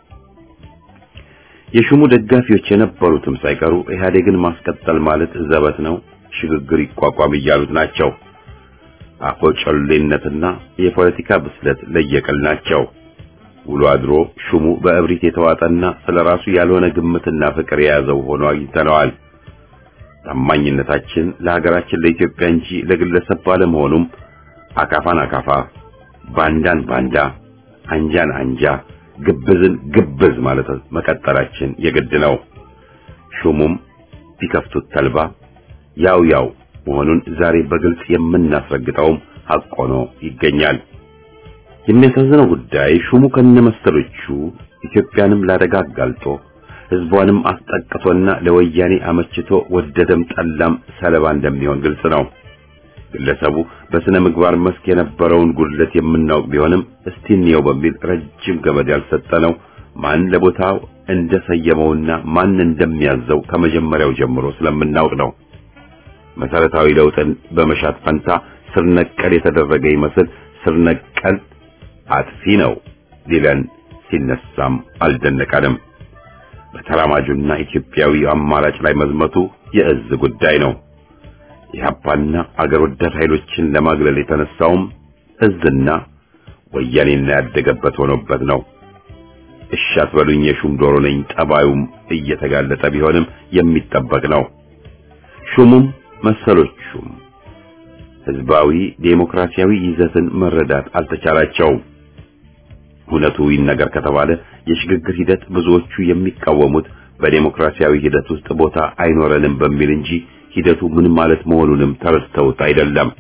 የሹሙ ደጋፊዎች የነበሩትም ሳይቀሩ ኢህአዴግን ማስቀጠል ማለት ዘበት ነው፣ ሽግግር ይቋቋም እያሉት ናቸው። አፈጮሌነትና የፖለቲካ ብስለት ለየቅል ናቸው። ውሎ አድሮ ሹሙ በእብሪት የተዋጠና ስለራሱ ያልሆነ ግምትና ፍቅር የያዘው ሆኖ አግኝተነዋል። ታማኝነታችን ለሀገራችን ለኢትዮጵያ እንጂ ለግለሰብ ባለመሆኑም አካፋን አካፋ፣ ባንዳን ባንዳ፣ አንጃን አንጃ፣ ግብዝን ግብዝ ማለት መቀጠላችን የግድ ነው። ሹሙም ቢከፍቱት ተልባ ያው ያው መሆኑን ዛሬ በግልጽ የምናስረግጠውም ሐቅ ሆኖ ይገኛል። የሚያሳዝነው ጉዳይ ሹሙ ከነመሰሎቹ ኢትዮጵያንም ላደጋ አጋልጦ ሕዝቧንም አስጠቅቶና ለወያኔ አመችቶ ወደደም ጠላም ሰለባ እንደሚሆን ግልጽ ነው። ግለሰቡ በስነ ምግባር መስክ የነበረውን ጉድለት የምናውቅ ቢሆንም እስቲ እንየው በሚል ረጅም ገመድ ያልሰጠነው ማን ለቦታው እንደሰየመውና ማን እንደሚያዘው ከመጀመሪያው ጀምሮ ስለምናውቅ ነው። መሰረታዊ ለውጥን በመሻት ፈንታ ስር ነቀል የተደረገ ይመስል ስር ነቀል አጥፊ ነው ሊለን ሲነሳም አልደነቀንም። በተራማጁና ኢትዮጵያዊ አማራጭ ላይ መዝመቱ የእዝ ጉዳይ ነው። የኢህአፓና አገር ወዳድ ኃይሎችን ለማግለል የተነሳውም እዝና ወያኔና ያደገበት ሆኖበት ነው። እሺ አትበሉኝ የሹም ዶሮ ነኝ ጠባዩም እየተጋለጠ ቢሆንም የሚጠበቅ ነው። ሹሙም መሰሎቹም ህዝባዊ ዴሞክራሲያዊ ይዘትን መረዳት አልተቻላቸውም። እውነቱ ይነገር ከተባለ የሽግግር ሂደት ብዙዎቹ የሚቃወሙት በዴሞክራሲያዊ ሂደት ውስጥ ቦታ አይኖረንም በሚል እንጂ ሂደቱ ምን ማለት መሆኑንም ተረድተውት አይደለም።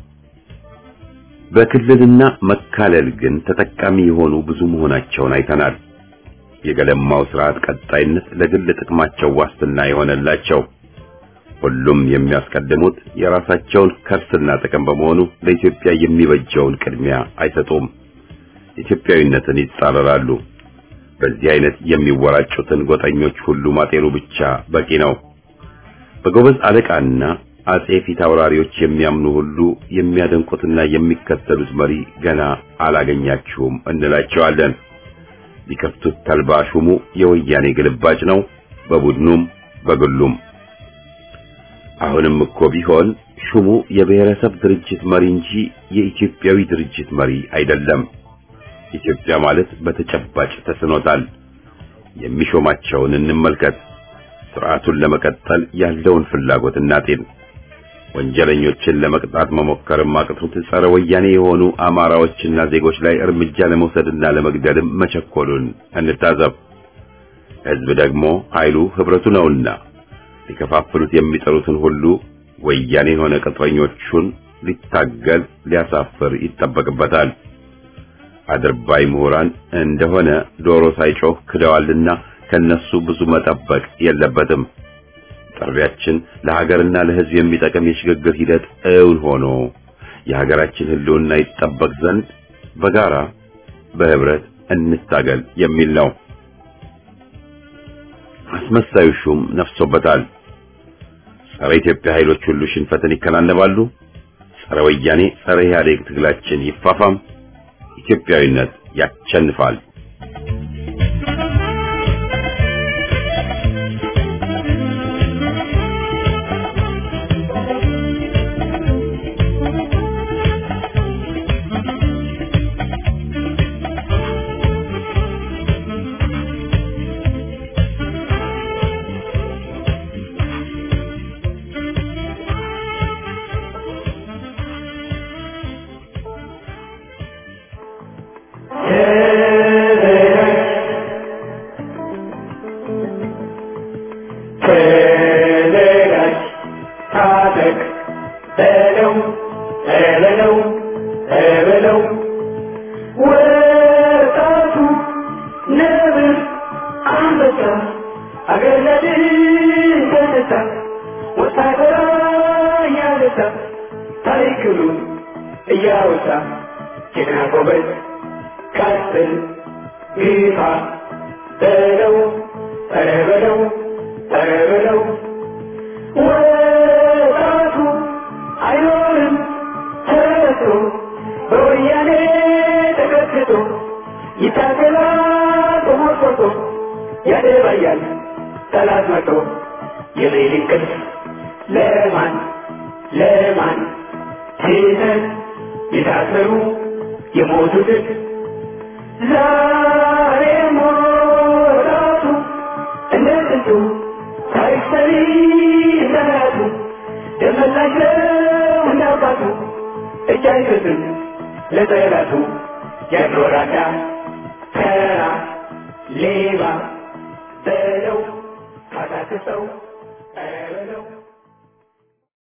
በክልልና መካለል ግን ተጠቃሚ የሆኑ ብዙ መሆናቸውን አይተናል። የገለማው ስርዓት ቀጣይነት ለግል ጥቅማቸው ዋስትና የሆነላቸው ሁሉም የሚያስቀድሙት የራሳቸውን ከርስና ጥቅም በመሆኑ ለኢትዮጵያ የሚበጀውን ቅድሚያ አይሰጡም። ኢትዮጵያዊነትን ይጻረራሉ። በዚህ አይነት የሚወራጩትን ጎጠኞች ሁሉ ማጤኑ ብቻ በቂ ነው። በጎበዝ አለቃና አጼ ፊት አውራሪዎች የሚያምኑ ሁሉ የሚያደንቁትና የሚከተሉት መሪ ገና አላገኛችሁም እንላቸዋለን። ቢከፍቱት ተልባ ሹሙ የወያኔ ግልባጭ ነው፣ በቡድኑም በግሉም። አሁንም እኮ ቢሆን ሹሙ የብሔረሰብ ድርጅት መሪ እንጂ የኢትዮጵያዊ ድርጅት መሪ አይደለም። ኢትዮጵያ ማለት በተጨባጭ ተስኖታል። የሚሾማቸውን እንመልከት። ስርዓቱን ለመቀጠል ያለውን ፍላጎት እናጤን። ወንጀለኞችን ለመቅጣት መሞከርም አቅቶት ጸረ ወያኔ የሆኑ አማራዎችና ዜጎች ላይ እርምጃ ለመውሰድና ለመግደልም መቸኮሉን እንታዘብ። ሕዝብ ደግሞ ኃይሉ ህብረቱ ነውና ሊከፋፍሉት የሚጠሩትን ሁሉ ወያኔ የሆነ ቅጥረኞቹን ሊታገል ሊያሳፍር ይጠበቅበታል። አድርባይ ምሁራን እንደሆነ ዶሮ ሳይጮህ ክደዋልና ከነሱ ብዙ መጠበቅ የለበትም። ጥሪያችን ለሀገርና ለሕዝብ የሚጠቅም የሽግግር ሂደት እውን ሆኖ የሀገራችን ሕልውና ይጠበቅ ዘንድ በጋራ በህብረት እንታገል የሚል ነው። አስመሳዩ ሹም ነፍሶበታል። ጸረ ኢትዮጵያ ኃይሎች ሁሉ ሽንፈትን ይከናነባሉ። ጸረ ወያኔ፣ ጸረ ኢህአዴግ ትግላችን ይፋፋም። ኢትዮጵያዊነት ያቸንፋል። ተዘጋጅ ታጠቅ በለው በለው በለው ወጣቱ ነብር አንበሳ አገር ለድል ተነሳ ወታደራ እያነሳ ታሪክሉን እያወሳ ጀግና ጎበዝ ቀጥል ግፋ በለው ኧረ በለው ኧረ በለው ወጣቱ አይኖርም ተረቶ በወያኔ ተቀጥቅጦ ይታገላል ተሞርቆቶ ያደባያል ጠላት መቶ የሌሊት እንቅልፍ ለማን ለማን ትተን የታሰሩ የሞቱትን ዛሬ ሞራቱ እንደ ጥንቱ ታሪክ ሰሪ እንደናቱ ደመላሽ ነው እንዳባቱ እጅ አይሰጥም ለጠላቱ ያኖራዳ ተራ ሌባ በለው ካታክሰው